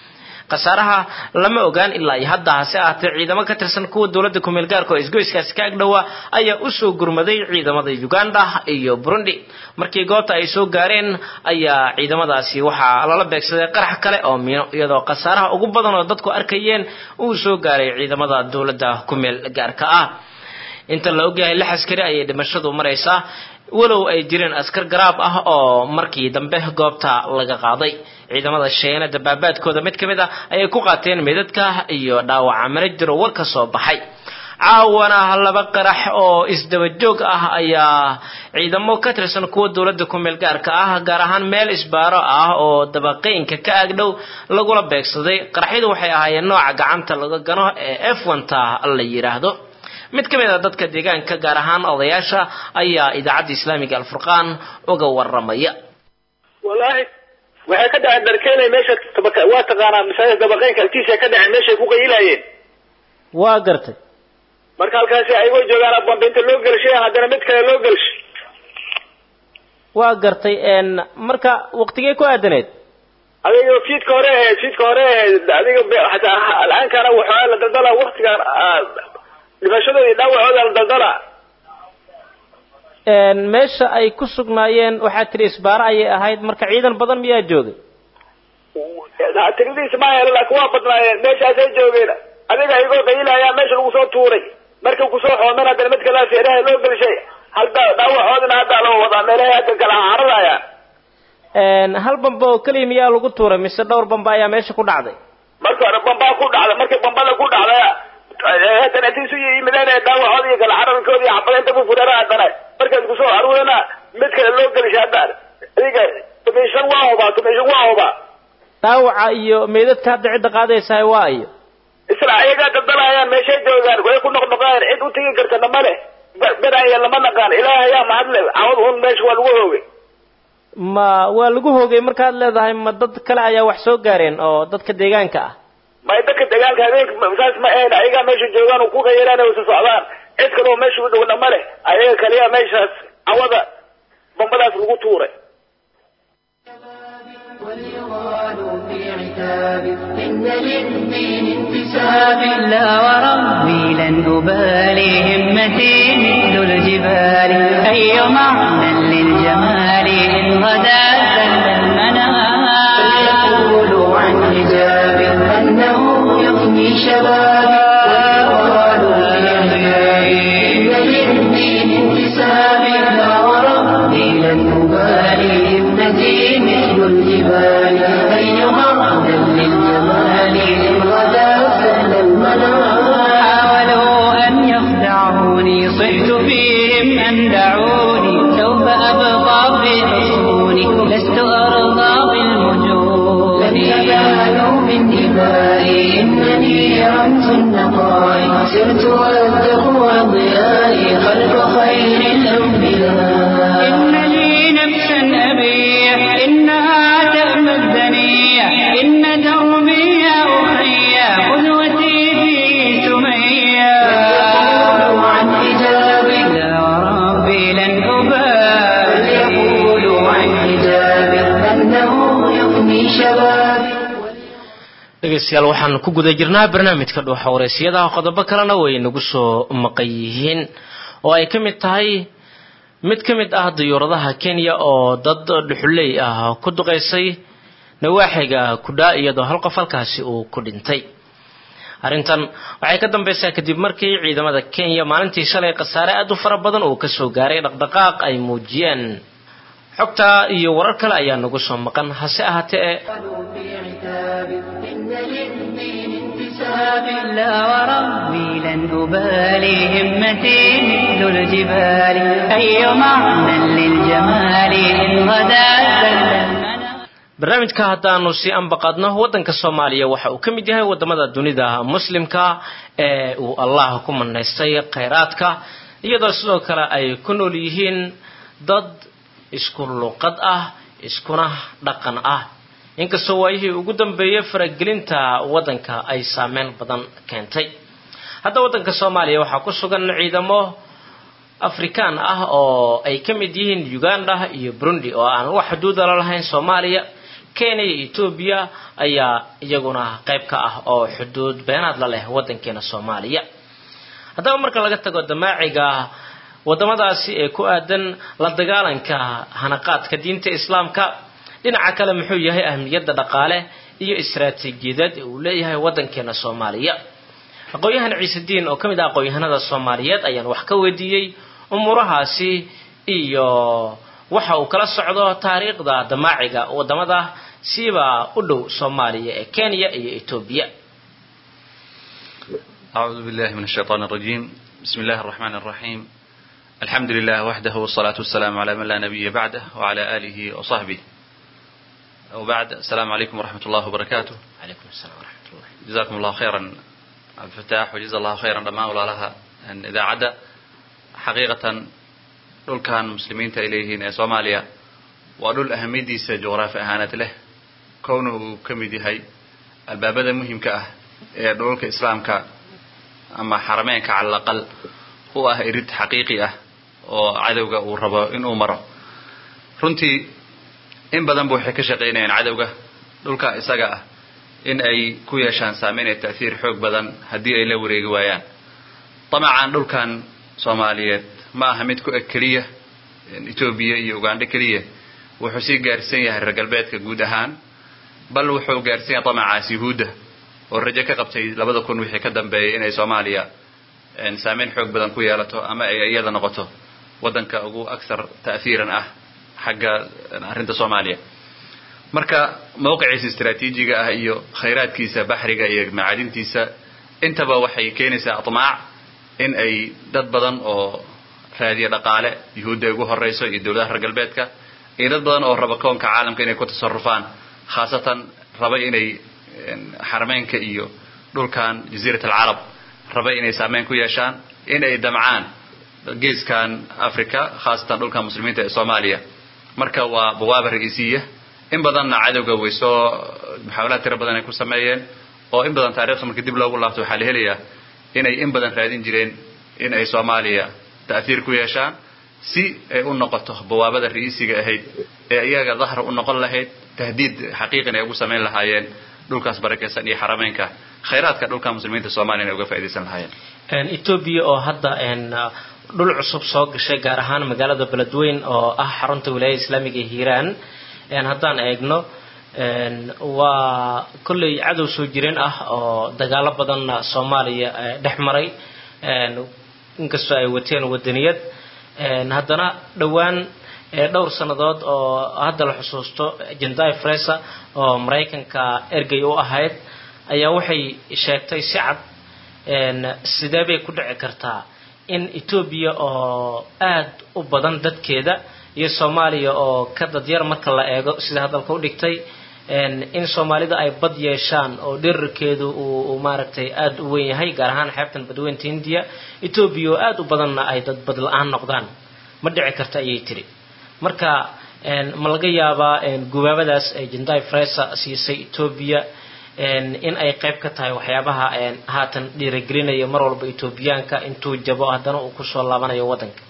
khasaaraha lama ogaan ilaa iyo hadda hase ahaatee ciidamo ka tirsan kuwa dowladda kumeel gaarka oo isgoyskaasi ka agdhowa ayaa usoo gurmaday ciidamada uganda iyo burundi markii goobta ay soo gaareen ayaa ciidamadaasi waxaa lala beegsaday qarax kale oo miino iyadoo khasaaraha ugu badan oo dadku arkayeen uu soo gaaray ciidamada dowladda kumeel gaarka ah inta la ogyahay lix askari ayay dhimashadu maraysaa walow ay jireen askar garaab ah oo markii dambe goobta laga qaaday ciidamada sheena dabaabaadkooda mid ka mid ah ayay ku qaateen meedadka iyo dhaawaca mana jiro war ka soo baxay caawana laba qarax oo isdaba joog ah ayaa ciidamo ka tirsan kuwa dowladda kumeel gaarka ah gaar ahaan meel isbaaro ah oo dabaqeynka ka agdhow lagula beegsaday qaraxyadu waxay ahaayeen nooca gacanta laga gano ee f onta la yidhaahdo mid ka mid a dadka deegaanka gaar ahaan odayaasha ayaa idaacadda islaamiga alfurqaan uga waramaya wallaahi waxay ka dhaceen darkeenay meesha waa taqaanaa masaajid dabaqeynka agtiisa ka dhaceen meeshay ku qayilayeen waa gartay marka halkaasi ayagoo joogaan bambinta loo gelshay haddana mid kale loo gelshay waa gartay marka waqtigee ku aadaneed adiga fiidka hore ahayd fiidka hore ahayd adiga hataa alaankana waxaa la daldala waktigan dhimashadooda iyo dhaawacooda la daldala meesha ay ku sugnaayeen waxaa tiri isbaaro ayay ahayd marka ciidan badan miyaa joogay tiradiisa ma helo laakiin waa badnaayeen meeshaasay joogeen adiga ayagoo qayilayaa meesha lagu soo tuuray markay kusoo xoomeen haddana mid kalea seeraha loo gelshay hal dhaawacoodina hadda loo wadaa meelahay hadda kala haradaya hal bamba oo keliya miyaa lagu tuuray mise dhowr bamba ayaa meesha ku dhacday marka hore bambaa ku dhacday markay bambada ku dhacday haddana intiisu yimideen dhaawacooda iyo kala cararkooda iyo xabadaynta ku furara haddana markaas kusoo aruurina mid kale loo gelishay haddaan adiga tumishan waa hubaa tumishan waa hubaa dhaawaca iyo meedadka hadda cidda qaadaysahay waa iyo isla ayagaa daldalayaan meeshay joogaan way ku noqnoqeen cid u tegi kartana ma leh beraya lama naqaan ilaah ayaa mahadle cawad un meesha waa lagu hoogay ma waa lagu hoogay markaad leedahay ma dad kale ayaa wax soo gaareen oo dadka deegaanka ah may dadka deegaanka habeenka saas ma ahayn ayagaa meesha joogaan oo ku qayalaan oo socdaan cid kale oo meesha u dhowna ma leh ayaga kaliya meeshaas cawada bambadaas lagu tuuray وليغالوا في عتاب إن للدين انتساب لا وربي لن أبالي همتي مثل الجبال أي معنى للجمال إن غدا زل المنام فليقولوا عن حجاب أنه يغني شبابي وليغالوا في عتاب إن للدين انتساب لا وربي لن أبالي همتي مثل الجبال أي معنى للجمال إن غدا سهل المنام حاولوا أن يخدعوني صحت فيهم أن دعوني سوف أبقى في حصوني لست أرضى بالمجون لن ينالوا من دمائي إنني رمز النقاء سرت والتقوى ضيائي خلف خير الأنبياء إن لي نفسا أبيح إنها تأمى الدنيا إن دربي يا أخي قدوتي في سميا يقولوا عن حجابي لا وربي لن أبالي يقولوا عن حجابي أنه يغني شبابي dhegeystayaal waxaan ku guda jirnaa barnaamijka dhuuxa wareysiyadaha qodobo kalena way nagu soo maqan yihiin oo ay ka mid tahay mid ka mid ah diyuuradaha kenya oo dad dhuxuley ah ku duqeysay nawaaxiga kudhaa iyadoo hal qof halkaasi uu ku dhintay arrintan waxay ka dambaysaa kadib markii ciidamada kenya maalintii shalay khasaare aad u fara badan uu kasoo gaaray dhaqdhaqaaq ay muujiyeen xogta iyo warar kale ayaa nagu soo maqan hase ahaatee في عتاب إن للدين انتساب لا وربي لن أبالي همتي مثل الجبال أي معنى للجمال إن غدا زل المنام barnaamijka haddaanu si anbaqaadno waddanka soomaaliya waxa uu ka mid yahay wadamada dunida muslimka ee uu allah ku manaystay khayraadka iyadoo sidoo kale ay ku nool yihiin dad isku luqad ah iskuna dhaqan ah inkastoo waayihii ugu dambeeyey faragelinta waddanka ay saameyn badan keentay hadda waddanka soomaaliya waxaa ku sugan ciidamo afrikaan ah oo ay ka mid yihiin uganda iyo burundi oo aan wax xuduuda la lahayn soomaaliya kenya iyo etoobiya ayaa iyaguna qayb ka ah oo xuduud beenaad la leh waddankeena soomaaliya haddaba marka laga tago damaaciga wadamadaasi ee ku aadan la dagaalanka hanaqaadka diinta islaamka dhinaca kale muxuu yahay ahmiyadda dhaqaale iyo istaraatiijiyadeed ee uu leeyahay waddankeena soomaaliya aqoon-yahan ciisediin oo ka mid ah aqoon-yahanada soomaaliyeed ayaan wax ka weydiiyey umuurahaasi iyo waxa uu kala socdo taariikhda damaaciga wadamada siiba u dhow soomaaliya ee kenya iyo etoobiya أعوذ بالله من الشيطان الرجيم بسم الله الرحمن الرحيم الحمد لله وحده والصلاة والسلام على من لا نبي بعده وعلى آله وصحبه وبعد السلام عليكم ورحمة الله وبركاته عليكم السلام ورحمة الله جزاكم الله خيرا عبد الفتاح وجزا الله خيرا دمان ولا لها أن إذا عدا حقيقة دول كان مسلمين إليهن سوماليا ودول أهميديس جغرافيا أهانة له كونه كميدي هاي البابدا مهم كأه دولك إسلام كأه ama xarameenka cala alaqal u ah irid xaqiiqi ah oo cadowga uu rabo inuu maro runtii in badanba waxay ka shaqaynayaan cadowga dhulka isaga ah in ay ku yeeshaan saameyn ee ta'hiir xoog badan haddii ay la wareegi waayaan damacan dhulkan soomaaliyeed ma aha mid ku eg keliya etoobiya iyo ugandho keliya wuxuu sii gaarsan yahay reer galbeedka guud ahaan bal wuxuu gaarsan yahay damacaas yuhuudda oo rajo ka qabtay labada kun wixii ka dambeeyay inay soomaaliya saameyn xoog badan ku yeelato ama ay iyada noqoto waddanka ugu aksar ta'hiiran ah xagga arrinta soomaaliya marka mawqiciisa istaraatiijiga ah iyo khayraadkiisa baxriga iyo macaadintiisa intaba waxay keenaysaa atmaac in ay dad badan oo raadiya dhaqaale yuhuudda ay ugu horeyso iyo dowladaha reer galbeedka iyo dad badan oo raba koonka caalamka inay ku tasarufaan khaasatan raba inay xarameynka iyo dhulkan jaziirat alcarab raba inay saameyn ku yeeshaan in ay damcaan geeskan africa khaasatan dhulkan muslimiinta ee soomaaliya marka waa bawaaba ra-iisiya in badanna cadowga way soo muxaawalaad tiro badan ay ku sameeyeen oo in badan taarikhda markii dib loogu laabto waxaa la helayaa inay in badan raadin jireen in ay soomaaliya ta'hiir ku yeeshaan si ay u noqoto bawaabada ra-iisiga ahayd ee iyaga dahra u noqon lahayd tahdiid xaqiiqin ay ugu samayn lahaayeen dhulkaas barakeysan iyo xarameynka khayraadka dhulka muslimiinta soomaliya inay uga faaidaysan lahaayeen etoobiya oo hadda dhul cusub soo gashay gaar ahaan magaalada beledweyn oo ah xarunta wilaayada islaamiga ee hiiraan haddaan eegno waa kolley cadow soo jireen ah oo dagaalo badan soomaaliya dhex maray inkastoo ay wateen wadaniyad haddana dhowaan dhowr sannadood oo hadda la xusuusto jendai fresa oo maraykanka ergey u ahayd ayaa waxay sheegtay si cad sidee bay ku dhici kartaa in etoobiya oo aad u badan dadkeeda iyo soomaaliya oo ka dadyar marka la eego sida hadalka u dhigtay in soomaalida ay bad yeeshaan oo dherarkeedu uu maaragtay aada u weyn yahay gaar ahaan xeebtan badweynta hindiya etoobiya oo aada u badanna ay dad bad la-aan noqdaan ma dhici karta ayay tiri marka ma laga yaabaa gubaabadaas ay jendai fresa siisay etoobiya in ay qayb ka tahay waxyaabaha haatan dhiiragelinaya mar walba etoobiyaanka intuu jabo haddana uu kusoo laabanayo waddanka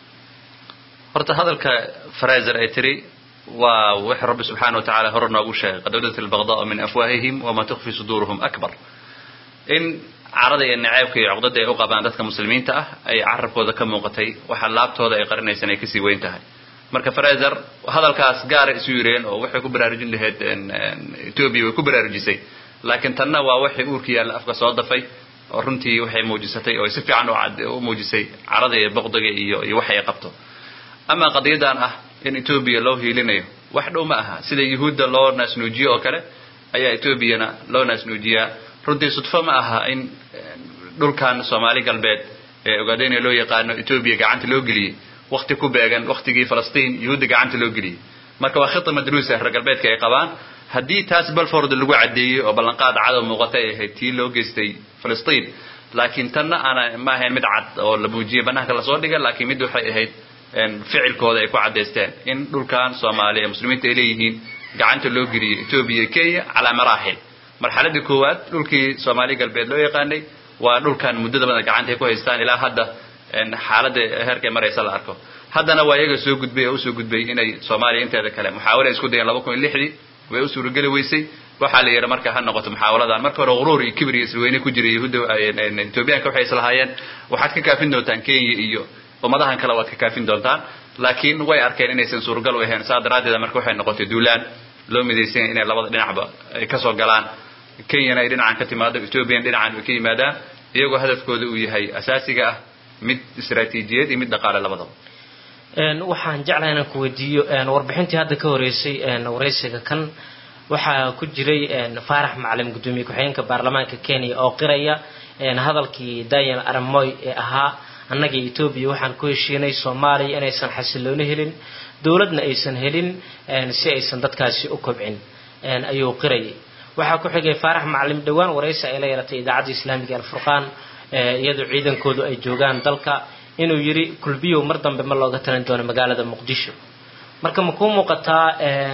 horta hadalka fraser ay tiri waa wixii rabbi subxaana wa tacala hore noogu sheegay qad badat albaqdaau min afwaahihim wama tukfi suduuruhum akbar in carada iyo naceybka iyo cuqdada ay u qabaan dadka muslimiinta ah ay carabkooda ka muuqatay waxa laabtooda ay qarinaysan ay kasii weyn tahay marka fraser hadalkaas gaaray isu yireen oo waxay ku baraarujin lahayd etoobiya way ku baraarujisay laakiin tanna waa waxay uurka yaalla afka soo dafay oo runtii waxay muujisatay oo si fiican u muujisay carada iyo boqdiga iyo iyo waxa ay qabto ama qadiyadan ah in etoobiya loo hiilinayo wax dhow ma aha sida yuhuudda loo naasnuujiyo oo kale ayaa etoobiyana loo naasnuujiyaa runtii sudfo ma aha in dhulkan soomaali galbeed ee ogaadeyna loo yaqaano etoobiya gacanta loo geliyey wakti ku beegan waktigii falastiin yuhuudda gacanta loo geliyey marka waa khita madruusa reer galbeedka ay qabaan haddii taas balford lagu caddeeyey oo ballanqaad cadow muuqata ay ahayd tii loo geystay falastiin laakiin tanna aana ma ahayn mid cad oo la muujiyey banaanka lasoo dhigay laakiin mid waxay ahayd ficilkooda ay ku caddaysteen in dhulkan soomaaliya muslimiinta ay leeyihiin gacanta loo geliyey etoobiya iyo kenya calaa maraaxil marxaladii koowaad dhulkii soomaali galbeed loo yaqaanay waa dhulkan muddada badan gacanta ay ku haystaan ilaa hadda xaaladda heerkay maraysa la arko haddana waa iyaga soo gudbay oo usoo gudbay inay soomaaliya inteeda kale muxaawala isku dayeen laba kun iyo lixdii way u suurageli weysay waxaa la yidhi marka ha noqoto muxaawaladan marka hore quruur iyo kibir iyo isweyne ku jiray yahuudda etoobiyaanka waxay islahaayeen waxaad ka kaafin doontaan kenya iyo ummadahan kale waad ka kaafin doontaan laakiin way arkeen inaysan suuragal u ahayn saa daraaddeed marka waxay noqotay duulaan loo midaysanya inay labada dhinacba ay kasoo galaan kenyana ay dhinacan ka timaado ethoobiyan dhinacan ay ka yimaadaan iyagoo hadafkooda uu yahay asaasiga ah mid istaraatiijiyad iyo mid dhaqaale labadaba waxaan jeclahay inaan ku weydiiyo warbixintii hadda ka horeysay waraysiga kan waxaa ku jiray faarax macalin guddoomiye ku-xigeenka baarlamaanka kenya oo qiraya hadalkii daniel aramoy ee ahaa annaga etoobiya waxaan ku heshiinay soomaaliya inaysan xasilooni helin dowladna aysan helin si aysan dadkaasi u kobcin ayuu qirayay waxaa ku xigay faarax macalin dhowaan waraysi ay la yeelatay idaacadda islaamiga alfurqaan iyadoo ciidankoodu ay joogaan dalka inuu yidhi kulbiyow mar dambe ma looga talin doono magaalada muqdisho marka ma kuu muuqataa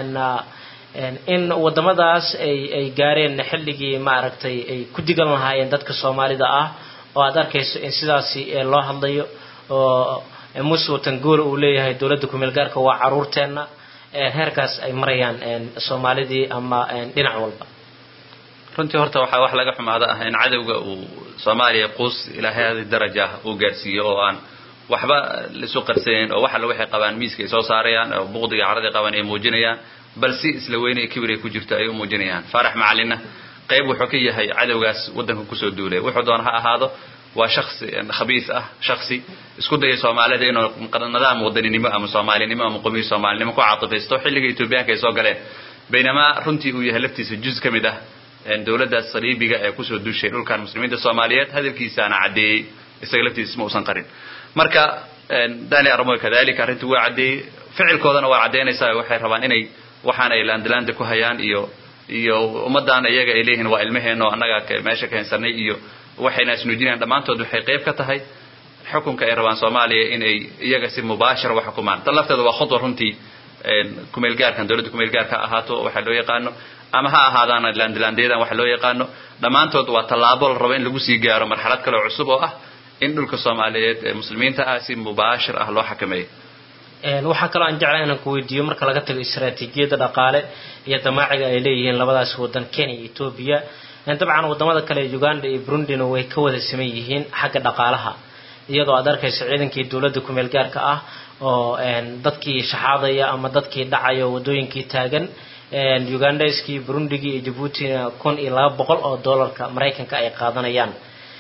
in wadamadaas ay ay gaareen xilligii maaragtay ay ku digan lahaayeen dadka soomaalida ah oo aad arkayso in sidaasi loo hadlayo oo muuse watangool uu leeyahay dowladda kumeel gaarka waa caruurteenna heerkaas ay marayaan soomaalidii ama dhinac walba runtii horta waxaa wax laga xumaada ah in cadowga uu soomaaliya quus ilaa hadi daraja ah uu gaarsiiyo oo aan waxba laisu qarsaneyn oo wax alle waxay qabaan miiska ay soo saarayaan oo buqdiga caradii qaban ay muujinayaan bal si isla weyne kibir ay ku jirto ay u muujinayaan faarax macalinna qayb wuxuu ka yahay cadowgaas waddanka kusoo duulay wuxuu doona ha ahaado waa shaksi khabiis ah shaksi isku daya soomaalida inuu nidaam wadaninimo ama soomaalinimo ama qomiyi soomaalinimo ku caatifaysto xilliga etoobiyaanka ay soo galeen baynamaa runtii uu yahay laftiisa juz ka mid ah dowladdaas saliibiga ee kusoo duushay dhulkan muslimiinta soomaaliyeed hadalkiisaana caddeeyey isaga laftiisa ma uusan qarin marka dani armoy kadalika arrintii waa caddeeyey ficilkoodana waa caddaynaysaa waxay rabaan inay waxaan ay laandalaanda ku hayaan iyo iyo ummaddan iyaga ay leeyihiin waa ilmaheenna oo annaga meesha ka haysanay iyo waxayna isnuujinayaan dhammaantood waxay qayb ka tahay xukunka ay rabaan soomaaliya in ay iyaga si mubaashira wax xukumaan tan lafteeda waa khudwa runtii kumeel gaarkan dowladda kumeel gaarka ha ahaato waxaa loo yaqaano ama ha ahaadaan laandalandayadan waxa loo yaqaano dhammaantood waa tallaabo la rabo in lagu sii gaaro marxalad kale oo cusub oo ah in dhulka soomaaliyeed ee muslimiinta ah si mubaashir ah loo xakameeyo waxaa kaloo aan jeclay inaan ku weydiiyo marka laga tago istaraatiijiyadda dhaqaale iyo damaaciga ay leeyihiin labadaas wadan kenya iyo etoobiya dabcan wadamada kale uganda iyo burundina way ka wada siman yihiin xagga dhaqaalaha iyadoo aad arkayso ciidankii dowladda kumeel gaarka ah oo dadkii shaxaadaya ama dadkii dhacaya oo wadooyinkii taagan ugandaiskii burundigii iyo jabuutina kun iyo laba boqol oo dollarka maraykanka ay qaadanayaan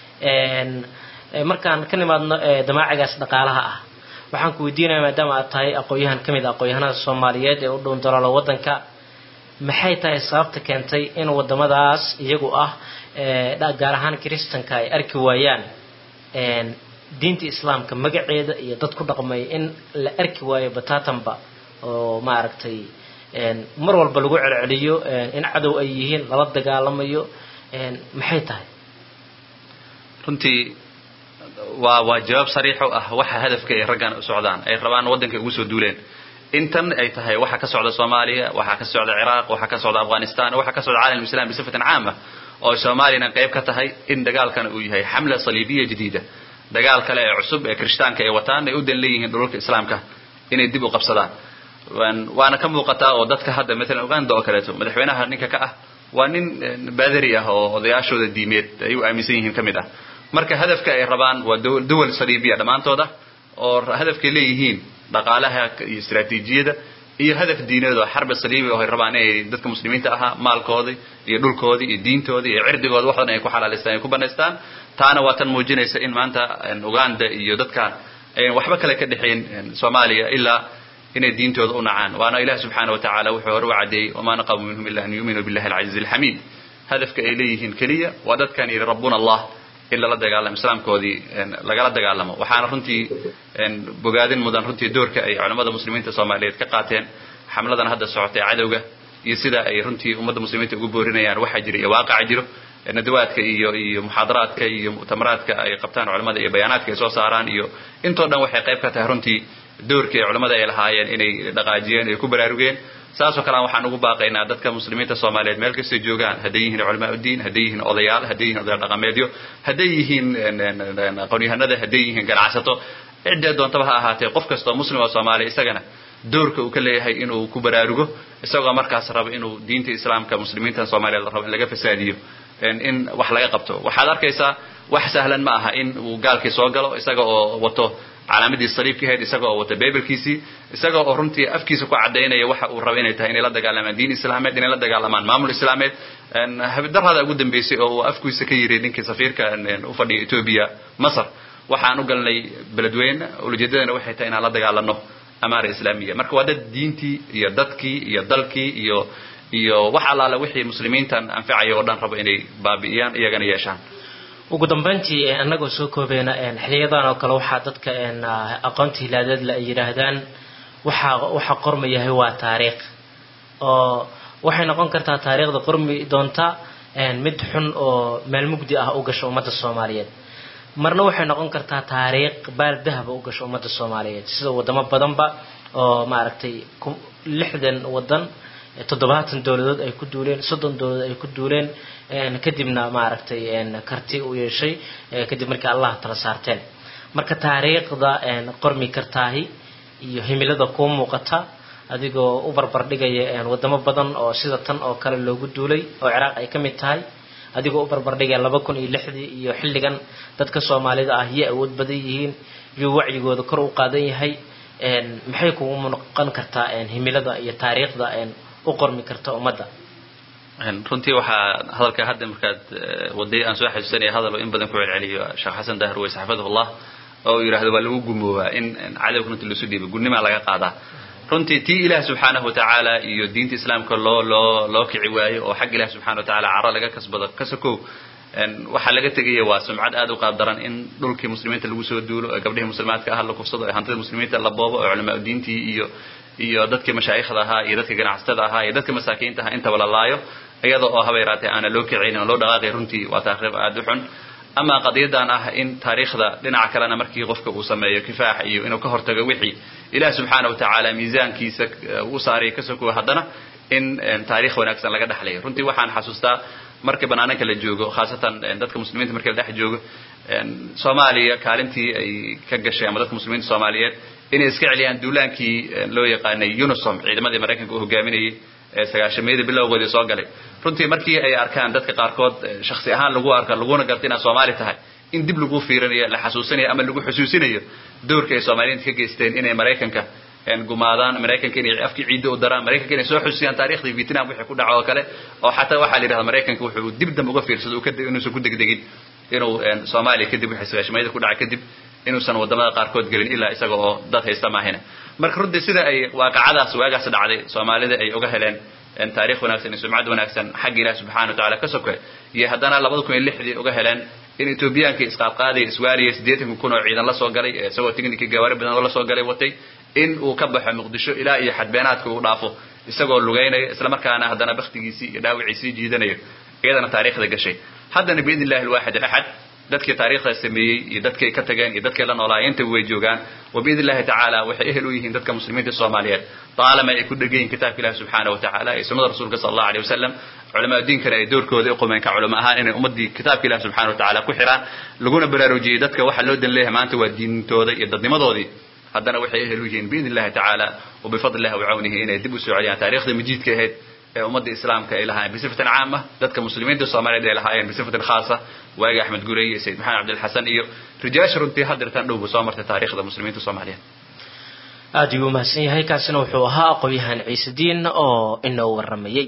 markaan ka nimaadno damaacigaas dhaqaalaha ah waxaan ku weydiinaya maadaama aad tahay aqoon-yahan ka mid a aqoon-yahanada soomaaliyeed ee u dhown daloolo waddanka maxay tahay sababta keentay in wadamadaas iyagu ah gaar ahaan kiristanka ay arki waayaan diinta islaamka magaceeda iyo dad ku dhaqmaya in la arki waayo batatanba oo maaragtay mar walba lagu celceliyo in cadow ay yihiin lala dagaalamayo maxay tahay runtii waa waa jawaab sariix u ah waxa hadafka ay raggan u socdaan ay rabaan waddanka ugu soo duuleen intan ay tahay waxa ka socda soomaaliya waxa ka socda ciraaq waxa ka socda afghanistan waxa ka socda caalam islam bisifatin caama oo soomaaliyana qayb ka tahay in dagaalkan uu yahay xamla saliibiya jadiida dagaal kale ee cusub ee kirishtaanka ay wataan ay u dan leeyihiin dhulalka islaamka inay dib u qabsadaan waana ka muuqataa oo dadka hadda maalan uganda oo kaleeto madaxweynaha ninka ka ah waa nin baadari ah oo odayaashooda diimeed ay u aaminsan yihiin ka mid ah marka hadafka ay rabaan waa duwal saliibiya dhammaantooda oo hadafkay leeyihiin dhaqaalaha iyo istaraatiijiyada iyo hadaf diineed oo xarbi saliibi oo ay rabaan inay dadka muslimiinta ahaa maalkoodii iyo dhulkoodii iyo diintoodii iyo cirdigooda wax dhan ay ku xalaalaystaan ay ku banaystaan taana waa tan muujinaysa in maanta uganda iyo dadkan ayan waxba kale ka dhexayn soomaaliya ilaa inay diintooda u nacaan waana ilaah subxaana wa tacaala wuxuu hore u caddeeyey wamaa naqamu minhum ila an yuuminuu billahi alcaziizi alxamiid hadafka ay leeyihiin keliya waa dadkan yidhi rabbuna allah in lala dagaalamo islaamkoodii lagala dagaalamo waxaana runtii bogaadin mudan runtii doorka ay culamada muslimiinta soomaaliyeed ka qaateen xamladan hadda socotay cadowga iyo sida ay runtii ummadda muslimiinta ugu boorinayaan waxaa jira iyo waaqaca jiro nadawaadka iyo iyo muxaadaraadka iyo mu'tamaraadka ay qabtaan culamada iyo bayaanaadka ay soo saaraan iyo intoo dhan waxay qayb ka tahay runtii doorkii ay culamada ay lahaayeen inay dhaqaajiyeen ay ku baraarugeen saasoo kalean waxaan ugu baaqaynaa dadka muslimiinta soomaaliyeed meel kastay joogaan hadday yihiin culamaa uddiin hadday yihiin odayaal hadday yihiin odayaal dhaqameedyo hadday yihiin aqoonyahanada hadday yihiin ganacsato ciddee doontaba ha ahaatee qof kastoo muslim oo soomaaliya isagana doorka uu ka leeyahay inuu ku baraarugo isagoo markaas raba inuu diinta islaamka muslimiintan soomaaliyeed rabo in laga fasaadiyo in wax laga qabto waxaad arkaysaa wax sahlan ma aha in uu gaalkii soo galo isaga oo wato calaamadii saliibka ahayd isaga oo wata beebelkiisii isaga oo runtii afkiisa ku cadaynaya waxa uu rabo inay tahay inay la dagaalamaan diin islaameed inay la dagaalamaan maamul islaameed habdarada ugu dambeysay oo uu afkiisa ka yiri ninkii safiirka u fadhiya etoobiya masar waxaan u galnay beledweyne ulajeedadana waxay tahay inaan la dagaalano amaara islaamiya marka waa dad diintii iyo dadkii iyo dalkii iyo iyo wax allaale wixii muslimiintan anfacaya oo dhan rabo inay baabi'iyaan iyagana yeeshaan ugu dambeyntii annagoo soo koobeena xiliyadan oo kale waxaa dadka aqoonta hilaadeedle ay yidhaahdaan waxaa waxa qormayahay waa taariikh oo waxay noqon kartaa taariikhda qormi doonta mid xun oo meel mugdi ah u gasho ummadda soomaaliyeed marna waxay noqon kartaa taariikh baal dahaba u gasho ummadda soomaaliyeed sida wadamo badanba oo maaragtay lixdan wadan toddobaatan dowladood ay ku duuleen soddon dowladood ay ku duuleen kadibna maaragtay karti u yeeshay kadib markii allah tala saarteen marka taariikhda qormi kartaahi iyo himilada kuu muuqata adigoo u barbardhigaya wadamo badan oo sida tan oo kale loogu duulay oo ciraaq ay ka mid tahay adigoo u barbardhigaya laba kun iyo lixdii iyo xilligan dadka soomaalida ah yay awood badan yihiin yuu wacyigooda kor u qaadan yahay maxay kugu noqon kartaa himilada iyo taariikhda u qormi karta ummadda runtii waxaa hadalka hadda markaad waday aan soo xasuusanaya hadal oo in badan ku celceliyo sheekh xasan dahar weys xafidahullah oo uu yidhahdo waa lagu gumoobaa in cadowga runtii lasu dhiibo gudnimaa laga qaadaa runtii tii ilaah subxaanahu watacaala iyo diinta islaamka loo loo loo kici waayo oo xagga ilaah subxana watacaala caro laga kasbado ka sokow waxaa laga tegaya waa sumcad aad u qaab daran in dhulkii muslimiinta lagu soo duulo ee gabdhihii muslimaadka ah la kufsado ee hantida muslimiinta la boobo oo culamaa diintii iyo iyo dadkii mashaayikhda ahaa iyo dadkii ganacsatada ahaa iyo dadkii masaakiinta ahaa intaba la laayo iyada oo haba yaraatee aana loo kicaynin oo loo dhaqaaqay runtii waa taariikh aad u xun ama qadiyadan ah in taariikhda dhinaca kalena markii qofka uu sameeyo kifaax iyo inuu ka hortago wixii ilaah subxaana watacaala miisaankiisa u saaraya ka sokow haddana in taariikh wanaagsan laga dhexlayo runtii waxaan xasuustaa markii banaananka la joogo khaasatan dadka muslimiinta markii la dhex joogo soomaaliya kaalintii ay ka gashay ama dadka muslimiinta soomaaliyeed inay iska celiyaan duulaankii loo yaqaanay unisom ciidamadii maraykanka uu hogaaminayay ee sagaashameeyada bilowgoodii soo galay runtii markii ay arkaan dadka qaarkood shaksi ahaan lagu arka laguna garta inaad soomaali tahay in dib lagu fiirinayo la xasuusinayo ama lagu xusuusinayo doorka ay soomaaliyiinta ka geysteen inay maraykanka gumaadaan maraykanka inay afkii ciidda u daraan maraykanka inay soo xusiyaan taariikhdii vietnam wixii ku dhaco oo kale oo xataa waxaa la yidhahda maraykanka wuxuu dib dambe uga fiirsado inuusan ku degdegin inuu soomaaliya kadib wixii sagaashameeyada ku dhacay kadib inuusan wadamada qaarkood gelin ilaa isaga oo dad haysta maahina marka runtii sida ay waaqacadaas waagaas dhacday soomaalida ay uga heleen taarikh wanaagsan iyo sumcad wanaagsan xagga ilaah subxana watacaala ka soke iyo haddana labada kun iyo lixdii uga heleen in etoobiyaanka isqaadqaadaya iswaaliya siddeetanka kun oo ciidan la soo galay isagoo tignikii gawaari badan oo la soo galay watay in uu ka baxo muqdisho ilaa iyo xadbeenaadka uu dhaafo isagoo lugaynaya islamarkaana haddana baktigiisii iyo dhaawiciisii jiidanayo iyadana taariikhda gashay haddana biidn illahi alwaaxid alaxad dadkii taariikhda sameeyey iyo dadkay ka tageen iyo dadkay la noolaayeen intaba way joogaan wa biidn illahi tacaala waxay ehel u yihiin dadka muslimiinta soomaaliyeed taalama ay ku dhegan yihin kitaabka ilahi subxaana watacaala iyo sunnada rasuulka sala allahu aleyh wasalam culamaa diinkana ay doorkooda uqumeen ka culamo ahaan inay ummaddii kitaabka ilahi subxana watacaala ku xiraan laguna baraarujiyey dadka waxa loo dan leeyahay maanta waa diintooda iyo dadnimadoodii haddana waxay ehel u yihiin biidn illahi tacaala wabifadli illahi wacawnihi inay dib u soo celiyaan taariikhda majiidka ahayd ee ummadda islaamka ay lahaayeen bisifatan caama dadka muslimiinta soomaaliyeed ay lahaayeen bisifatan khaasa waagi axmed gurey iyo sayid maxamed cabdilxasan iyo rijaasha runtii haddirtan dhowba soo martay taariikhda muslimiinta soomaaliyeed aada ayuu umahadsan yahay kaasina wuxuu ahaa aqoon-yahan ciise diin oo inoo waramayey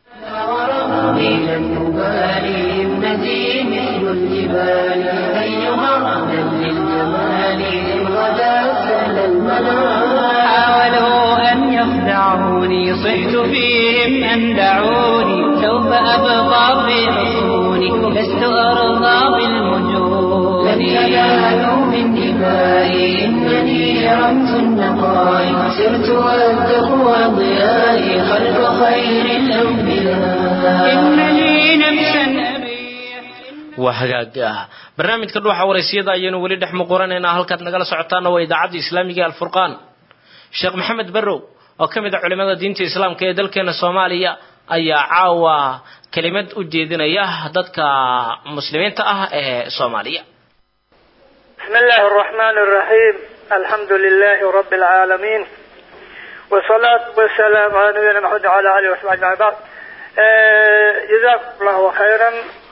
لن أبالي ابنتي مثل الجبال أيها أهلا للجمال إن غدا سهل المنال حاولوا أن يخدعوني صحت فيهم أن دعوني سوف أبقى في حصوني لست أرضى بالمجون لن ينالوا من دمائي إنني رمت النقاء سرت والتقوى ضيائي خلف خير الأنبياء إنني نفسا waa hagaag ah barnaamijka dhuuxa waraysiyada ayaynu weli dhex muquranaynaa halkaad nagala socotaana waa idaacadda islaamiga alfurqaan sheekh maxamed barrow oo ka mid a culimada diinta islaamka ee dalkeena soomaaliya ayaa caawa kelimad u jeedinaya dadka muslimiinta ah ee soomaaliya بسم الله الرحمن الرحيم الحمد لله رب العالمين والصلاة والسلام على نبينا محمد وعلى آله وصحبه أجمعين بعد جزاكم الله خيرا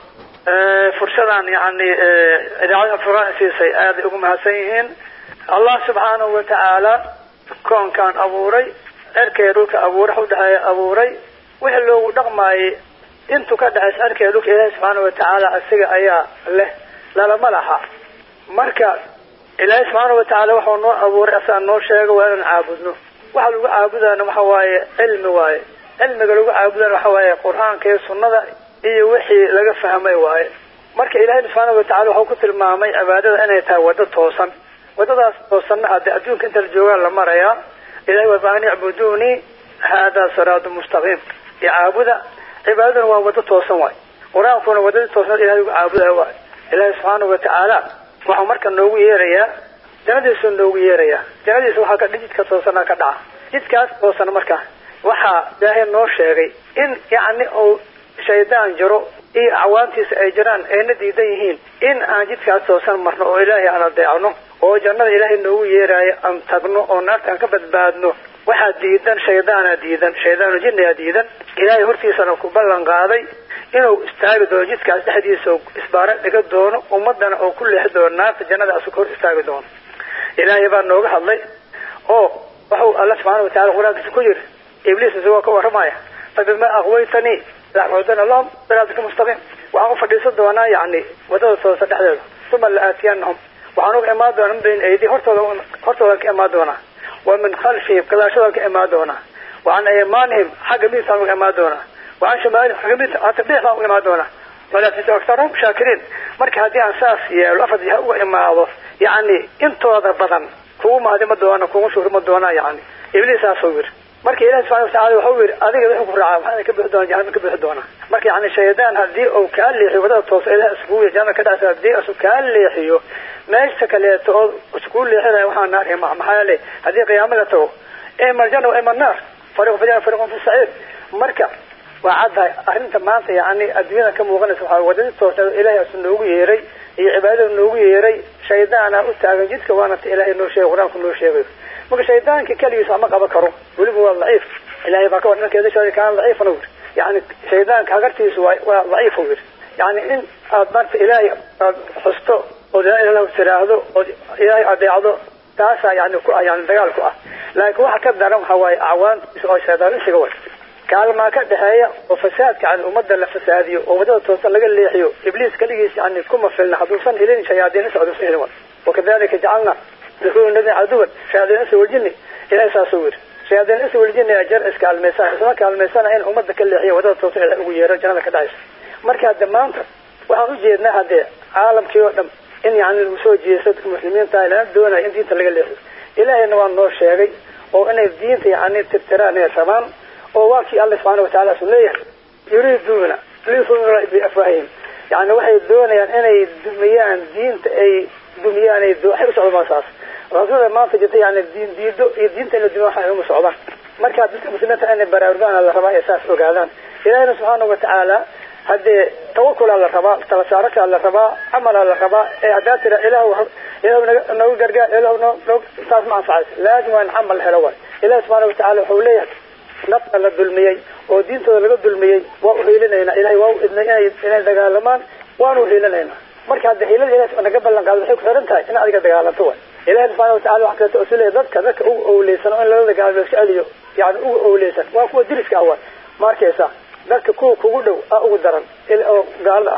فرصدان يعني إذاعة فرنسيسي هذه أم هسيهين الله سبحانه وتعالى كون كان أبوري أركي روك أبوري حودها أبوري وحلو دقماي intuu ka dhaxays arkaya dhulka ilaahi subxaana watacaala isaga ayaa leh lalama laha marka ilaahi subxaana watacaala waxuu noo abuuray asaa noo sheega waa inaan caabudno waxa lagu caabudana waxa waaye cilmi waaye cilmiga lagu caabudana waxa waaye qur-aanka iyo sunnada iyo wixii laga fahmay waaye marka ilaahi subxaana watacaala wuxuu ku tilmaamay cibaadada inay tahay waddo toosan waddadaas toosanna haddii adduunka inta la joogaa la marayaa ilahi waa baan icbuduunii haadaa siraatu mustaqiim icaabuda cibaadaduna waa waddo toosan waay qur-aankuna waddadii toosan ilahay ugu caabudayo waay ilaahi subxaana watacaala waxuu marka noogu yeerayaa jannadiisuu noogu yeerayaa jannadiisa waxaa ka jidka toosana ka dhaca jidkaas toosan marka waxaa ilaahay noo sheegay in yacni uu shaydaan jiro iyo acwaantiisa ay jiraan ayna diidan yihiin in aan jidkaas toosan marno oo ilaahay aan adeecno oo jannada ilaahay noogu yeeraayo aan tagno oo naarta aan ka badbaadno waxaa diidan shaydaana diidan shaydaanu jinniyaa diidan ilaahay hortiisana ku ballan qaaday inuu istaagi doono jidkaas dhexdiisa isbaaro dhiga doono ummadana oo ku leexi doono naarta jannada asug hor istaagi doono ilaahay baa nooga hadlay oo waxuu alla subxaana watacala qur-aankiisa ku yiri ibliis isagoo ka warramaya fabima aqwaytanii lacudana lahum siraatika mustaqiim waxaan u fadhiisan doonaa yacni waddada toosa dhexdeeda uma la aatiyanahum waxaan uga imaan doonaa min bayni aydi hortooda hortoodan ka imaan doonaa wa min khalfihim gadaashoodan ka imaan doonaa wa can aymaanihim xagga midigtaan uga imaan doonaa wa can shamaalihim xagga midigta hata bidixtaan uga imaan doonaa walaa tajidu aktarahum shaakiriin marka haddii aan saas yeelo afar jiha uga imaado yacni intooda badan kugu mahdi ma doona kugu shukri ma doonaa yacni ibliisaasuu yiri marka ilahi subxana watacala waxau yidhi adiga wixii ku raacaa waxaana ka bixi doona jahanama ka bixi doonaa marka yani shaydaan haddii uu kaa leexiyo wadada toosa ilahi iskugu jannada ka dhacsa haddii isu kaa leexiyo meesha kaleeto oo iskugu leexinaya waxaa naar ma maxaa yeele haddii qiyaamo la tago ima aljanna wa ima annaar fariqun fi janna fariqun fi saciir marka waa caddahay arrinta maanta yani adduunyada ka muuqanaysa waxaa wadadii toosa ilahi asu noogu yeeray iyo cibaadada noogu yeeray shaydaana u taagan jidka waana ta ilaahay noo sheegay qur-aanku noo sheegayo marka shaydaanka keligiis waxma qaban karo weliba waa daciif ilahay baa ka war ninkeeda sheegay kaan daciifan u yiri yani shaydaanka hagartiisu waa waa daciif u yiri yani in aad marta ilaahay aad xusto ood laa ilaha tiraahdo ood ilaahay adeecdo taasaa yani ku ah yani dagaal ku ah laakiin waxa ka daran waxa waaye acwaantiisa oo shaydaan isiga way kaalmaa ka dhexeeya oo fasaadka yani ummadda la fasaadiyo oo wadada toosan laga leexiyo ibliis keligiis yani kuma filna hadduusan helin shayaadiin socduusan helin wakadalika jacalna لكل الذين عدوا شياطين الانس والجن الى ساسور شياطين الانس والجن اجر اسك الميسان اسما كالميسان ان امد كل هي wadada toosan ee ugu yeero jannada ka dhacaysa marka damaanta waxaan u jeednaa hadee caalamkii oo dhan in yani lagu soo jeesto dadka muslimiinta lana doonayo in diinta laga leexiyo ilaahayna waa noo sheegay oo inay diinta yani tirtiraan inay rabaan oo waa kii alla subxaana watacaala su leeyahay yuriiduuna liyufuna biafwaahihim yani waxay doonayaan inay dumiyaan diinta ay dumiyaan ay waxay u socdaan saas rasuulada maanta jirta yani diin diido iyo diinta in la dumiyo waxay uma socdaan marka dadka muslimiinta inay baraarugaan la rabaa ay saas ogaadaan ilaahina subxaana watacaala haddee tawakulaa la rabaa tala saarakaa la rabaa camalaa la rabaa ee haddaa tira ilahu ilahu nagu gargaar ilahu no saas ma anfacaysa laazim waa in camal la helo waay ilahi subxaana watacaala wuxuu leeyahay nafta la dulmiyey oo diintooda laga dulmiyey waa uhiilinaynaa ilahay waa u idnay inay inay dagaalamaan waanu uhiilinaynaa marka hadda hiilada ilahi naga ballan qaado waxay ku xiran tahay in adiga dagaalanto waay ilahi subxaana watacala waxa kaleeto usu leeyahy dadka dadka uga owleysan oo in lala dagaalamo la iska celiyo yani uga owleysan waa kuwa diriska ah waay ma arkaysa dadka kuwa kugu dhow a ugu daran oo gaalada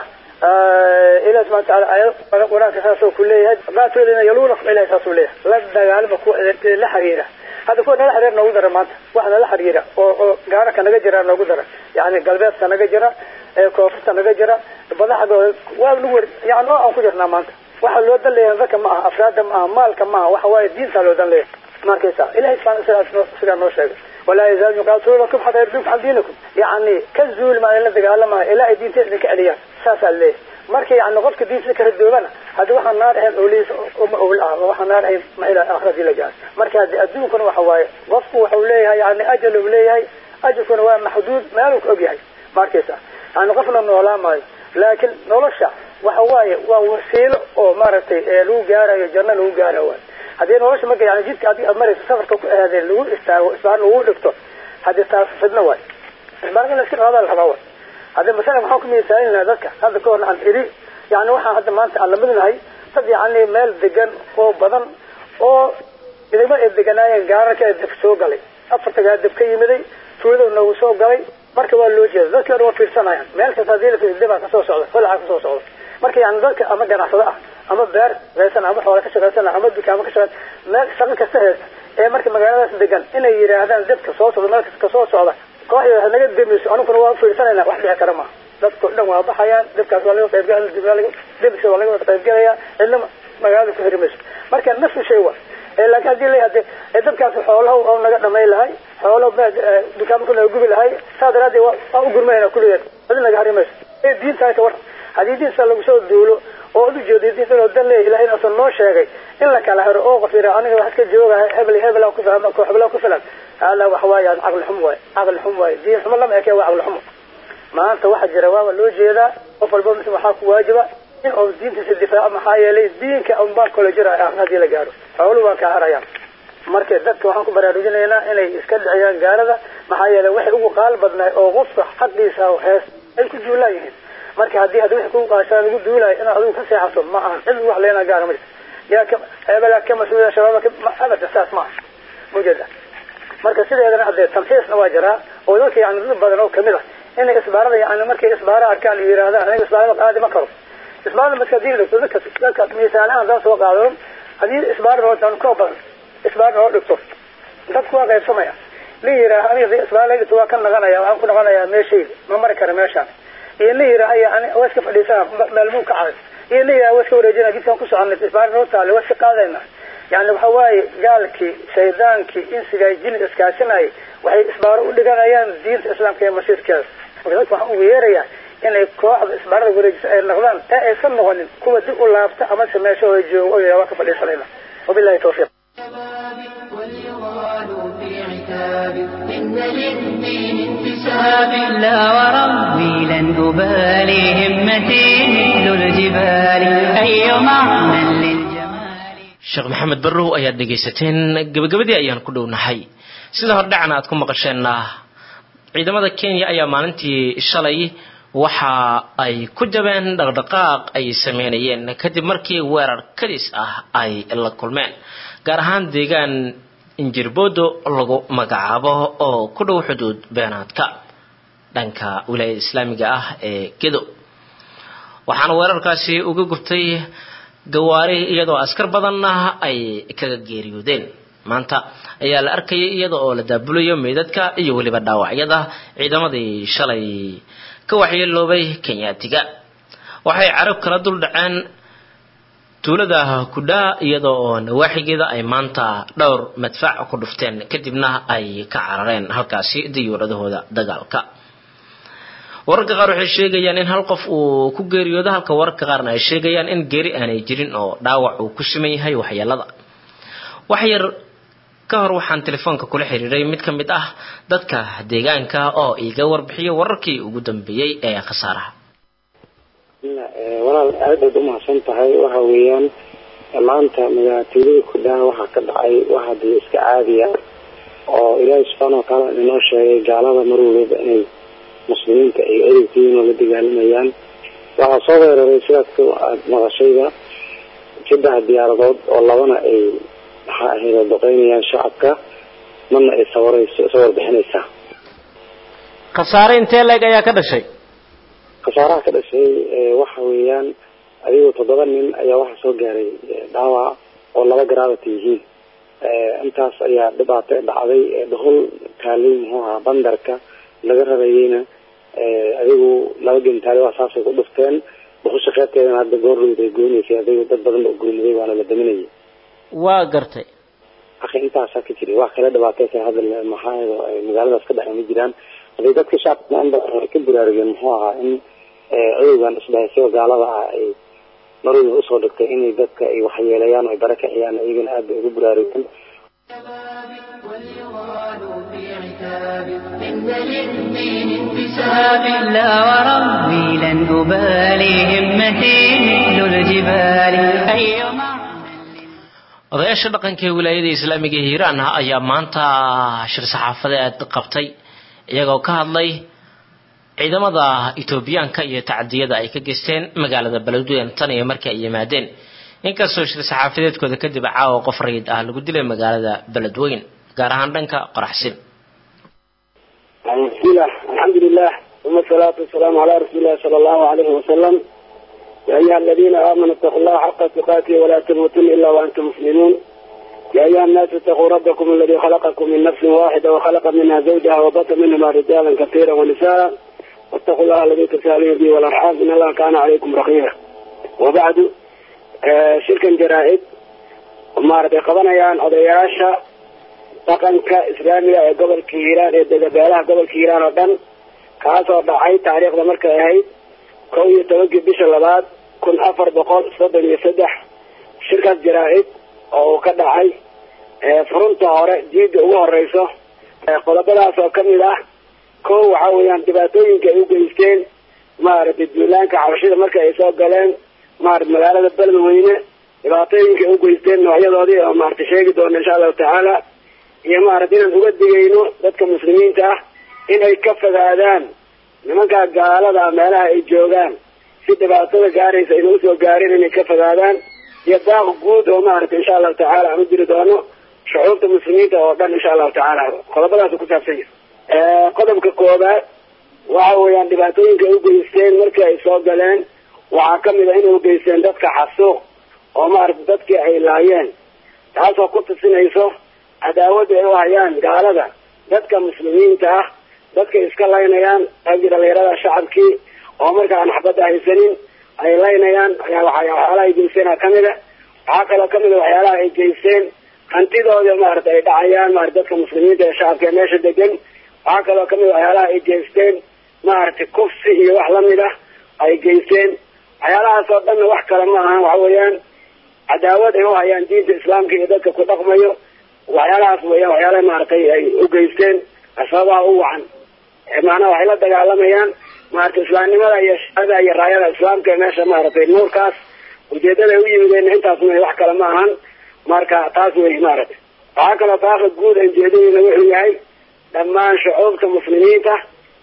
ah ilahi subxana wataala aayad qur-aanka saasoo ku leeyahay qaatolina yaluunakum ilahi saasuu leeyahay la dagaalama kuwa la xiriira hadda kuwa nala xiriir noogu dara maanta wax nala xiriira oo oo gaaraka naga jira noogu dara yani galbeedka naga jira koonfurta naga jira badaxdooda waa nagu wer yani oo aan ku jirnaa maanta waxa loo dan leeyahay dadka ma aha afraada ma aha maalka ma aha waxa waaye diintaa loo dan leeyahay markaysa ilahay subxana sidaas sidaa noo sheegay walaa yazaalu yuqaatiluunakum xataa yarduukum can diinikum yani ka zuuli maa in la dagaalamayo ilaa ay diinta idinka celiyaan saasaa leeyahay marka yani qofka diinta ka radoobana haddi waxaan naar ahayn owliis uma owl ah waxaan naar ahayn ma ilaa aakhradii la gaar marka haddi adduunkuna waxa waaye qofku waxau leeyahay yani ajal uu leeyahay ajalkuna waa maxduud meeluu ka og yahay ma arkaysa yani qofna noolaa maayo laakiin nolosha waxa waaye waa wasiilo oo maaragtay lagu gaarayo janno lagu gaara waay haddii nolosha marka yani jidka adiga aad marayso safarka ku aadeen lagu istaago isbaar lagu dhigto haddii taas fidno waay isbaar in la iska qaadaa la rabaa waay haddii masalan waxaan ku miisaalinaa dadka hadda ka horna aan idhi yani waxaan hadda maanta aan lamidnahay dad yani meel degan oo badan oo idama ay deganaayeen gaararka ee deb soo galay afartagaa deb ka yimiday tuulada noogu soo galay marka waa loo jeeda dadkii dhan waa fiirsanayaan meel kasta hadii la fiiriyo debaa kasoo socda holacaa kasoo socda marka yani dadka ama ganacsado ah ama beer haysan ama xoola ka shaqaysana ama dukaamo ka shaqays meel shaqo kasta haysta ee marka magaaladaas degan inay yidhaahdaan debka soo socda meel kasta kasoo socda kooxda ha naga demiso aniguna waa fiirsanayna wax dhici kara maaha dadko dhan waa baxayaan debkaas waa laga qaybgal debisa waa laga wada qaybgalaya cidna magaalada ku heri mayso marka nafsi shay wa laakiin hadii la hade dabkaas xoolaha oo naga dhamay lahay xoolaha dukaamo kuna gubi lahay saa daraadeed waa u gurmayna kulligeed adi naga hari mayso ee diintaas war haddii diinta lagu soo duulo oo ad ujeedo diinta inuu dan leeyahy ilahay inaasan noo sheegay in la kala hero oo qof yidhaa aniga wax ka jooga hebel hebel ku fahma koox hebel ku filan hada waxa waaya caqli xum waay caqli xum waay diin xumo lama ekee waa caqli xumo maanta waxa jira waaba loo jeedaa qof walba mis waxaa ku waajiba in uu diintiisa difaaco maxaa yeelay diinka unbaa kala jira hadii la gaaro xooluhu waa kaa harayaan marka dadka waxaan ku baraarujinaynaa inay iska dhiciyaan gaalada maxaa yeelay waxay ugu qaal badnaay oo qofka xaqiisa hees ay ku duulaan yihiin marka haddii haddi wixii kugu qaashaa lagu duulayo inaad adigu ka seexato ma aha cid wax leenaa gaara ma jirto yaa ka hebelaa ka mas-uuliyada shabaaba abada saas ma aha mawjeeda marka sideedana hadee tamxiisna waa jiraa oo dadka yani dad badan oo kamid ah inay isbaarada yani markay isbaara arkaan iyo yidhahdaan aniga isbaarada qaadi ma karo isbaarada marka hadii dhigto dadka dadka miisaanahan haddaan soo qaadano haddii isbaar noo tan koo badan isbaar noo dhigto dadku waa qaybsamaya nin yidhaah aniga isbaar la dhigto waa ka naqanaya waxaan ku naqanayaa meeshayda ma mari kara meeshaan iyo nin yidhaah yani waa iska fadhiisana maalmuu ka caday iyo nin yidhaah waa iska wareejina jidkaan ku soconay isbaar noo taale waa iska qaadayna yani waxa waaye gaalkii shaydaankii insigaa jini iskaashinayay waxay isbaaro u dhiganayaan diinta islaamka iyo masiirkeeda marka dadka waxaan ugu yeerayaa inay kooxda isbaarada wareejisa ay noqdaan ee aysan noqonin kuwa dib u laabta amase meeshooda joogo oo waa ka fadhiisanayna wabillahi tawfiiq إن للدين انتساب لا وربي لن أبالي همتي مثل الجبال أي معنى للجمال sheekh maxamed barrow ayaad dhegaysateen gebagabadii ayaan ku dhownahay sida hordhacna aad ku maqasheenna ciidamada kenya ayaa maalintii shalay waxa ay ku jabeen dhaqdhaqaaq ay sameynayeen kadib markii weerar kadis ah ay la kulmeen gaar ahaan deegaan injirbodo lagu magacaabo oo ku dhow xuduud beenaadka dhanka wilaayada islaamiga ah ee gedo waxaana weerarkaasi uga gubtay gawaari iyadoo askar badanna ay kaga geeriyoodeen maanta ayaa la arkayay iyada oo la daabulayo meydadka iyo weliba dhaawacyada ciidamadii shalay ka waxyeeloobay kenyaatiga waxay carab kala dul dhaceen tuulada kudhaa iyada oo nawaaxigeeda ay maanta dhowr madfac ku dhufteen kadibna ay ka carareen halkaasi diyuuradahooda dagaalka wararka qaar waxay sheegayaan in hal qof uu ku geeriyoodo halka wararka qaarna ay sheegayaan in geeri aanay jirin oo dhaawac uu ku siman yahay waxyeelada wax yar ka hor waxaan telefoonka kula xiriiray mid ka mid ah dadka deegaanka oo iiga warbixiyo wararkii ugu dambeeyey ee khasaaraha walaal aad baad umahadsan tahay waxa weeyaan maanta magaalatuulada kudhaa waxaa ka dhacay wax hadii iska caadiya oo ilaahay subxaana watacaala inoo sheegay gaalada mar waliba inay muslimiinta ay ereykiin oo la dagaalamayaan waxaa soo weeraray sidaad aad maqashayda saddex diyaaradood oo labana ay maxaa ahayd doqeynayaan shacabka marna ay sawarayso sawar bixinaysaa khasaare intee leeg ayaa ka dhashay khasaaraha ka dhashay waxa weeyaan adigoo toddoba nin ayaa waxaa soo gaaray dhaawac oo laba garaabata yihiin intaas ayaa dhibaato dhacday dhuhul taalay muxuu ahaa bandarka laga rarayeyna adigu laba gentaale waa saasay ku dhufteen dhuhusha qeybteedana hadda goorlowd ay goynaysay adigu dad badan ba gurmaday waana la daminayay waa gartay akhi intaasaa ka jiray wax kale dhibaateysa hadda maxaa magaaladaas ka dhacay ma jiraan haday dadka shacabka in badan ay ka baraarugeen muxuu ahaa in cudowgan isdhahaysiyo gaalada ah ay marwada usoo dhigtay inay dadka ay waxyeelayaan oo ay bara kiciyaan iyagana aad bay ugu baraarugeen إن للدين انتساب لا وربي لن أبالي همتي مثل الجبال أي odayaasha dhaqanka ee wilaayada islaamiga ee hiiraan ayaa maanta shir saxaafadeed qabtay iyagoo ka hadlay ciidamada etoobiyaanka iyo tacadiyada ay ka geysteen magaalada beledweyne tan iyo markii ay yimaadeen inkastoo shir saxaafadeedkooda kadib caawa qof rayid ah lagu dilay magaalada beledweyne gaar ahaan dhanka qoraxsin bismillah alxamdulilah uma asalaatu wasalaamu calaa rasuulillahi sala allahu alayhi wasalam يا أيها الذين آمنوا اتقوا الله حق تقاته ولا تموتن إلا وأنتم مسلمون يا أيها الناس اتقوا ربكم الذي خلقكم من نفس واحدة وخلق منها زوجها وبث منهما رجالا كثيرا ونساء واتقوا الله الذي تسالون به والأرحام إن الله كان عليكم رقيبا وبعد آه شركا جرائد maaragtay qabanayaan odayaasha dhaqanka islaamiga ee gobolka hiiraan ee degabeelaha gobolka hiiraan oo dhan kaasoo dhacay taariikhda markay ahayd kow iyo tobankii bisha labaad kun afar boqol soddon iyo saddex shirkaas jaraa-id oo uu ka dhacay furunta hore jiida ugu horeyso qodobadaas oo kamid ah kow waxa weeyaan dhibaatooyinka ay u geysteen maaragtay duulaanka xabashida marka ay soo galeen maarata magaalada beledweyne dhibaatooyinka ay u geysteen noocyadoodii oo maarata sheegi doona insha allahu tacaala iyo maarata inaan uga digayno dadka muslimiinta ah inay ka fogaadaan nimankaa gaalada meelaha ay joogaan si dhibaatada gaaraysa ayna usoo gaarin inay ka fogaadaan iyo daaq guud oo maarata insha allahu tacaala aan u diri doono shucuubta muslimiinta oo dhan insha allahu tacaala qodobadaas ku saabsan yahay qodobka koobaad waxa weeyaan dhibaatooyinka ay u geysteen markii ay soo galeen waxaa kamid a inay ugeysteen dadka xasuuq oo maarata dadkii ay laayeen taasoo ku tusinayso cadaawadda ay u hayaan gaalada dadka muslimiinta ah dadkay iska laynayaan qaybtii dhalinyarada shacabkii oo marka aan xabadda haysanin ay laynayaan waxyaalaha ay geysteen kamid a waxaa kaloo kamid a waxyaalaha ay geysteen hantidooda maarata ay dhacayaan maarata dadka muslimiinta ee shacabka ee meesha degan waxaa kaloo kamid a waxyaalaha ay geysteen maaragtay kufsi iyo wax lamid ah ay geysteen waxyaalahaas oo dhanna wax kale ma ahan waxa weeyaan cadaawad ay u hayaan diinta islaamka iyo dadka ku dhaqmayo waxyaalahaas weeyaan waxyaalaha maaragtay ay u geysteen asbabaha u wacan macnaha waxay la dagaalamayaan maarata islaamnimada iyo shaada iyo raayada islaamka ee meesha maaragtay nuurkaas ujeedada ay u yimideen intaas ma wax kale ma ahan marka taas wey maaragtay waxaa kaloo taaqa guud aan jeedadeyna wuxuu yahay dhammaan shucuubta muslimiinta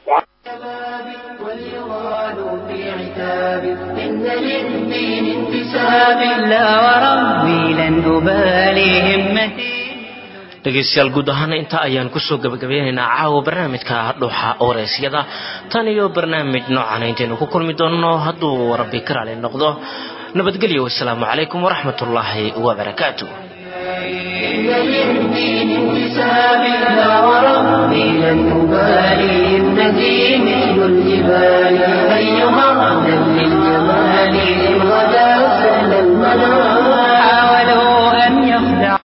إن للدين انتساب لا وربي لن أبالي همتي dhegaystayaal guud ahaana intaa ayaan kusoo gabagabeynaynaa caawa barnaamijka dhuuxa wareysyada tan iyo barnaamij noocan intaynu ku kulmi doonno hadduu rabbi ka raali noqdo nabadgelyo wasalaamu calaykum waraxmat ullaahi wabarakaatu إن للدين انتساب لا وربي لن أبالي همتي مثل الجبال أيها أهلا للجمال إن غدا سهل المنام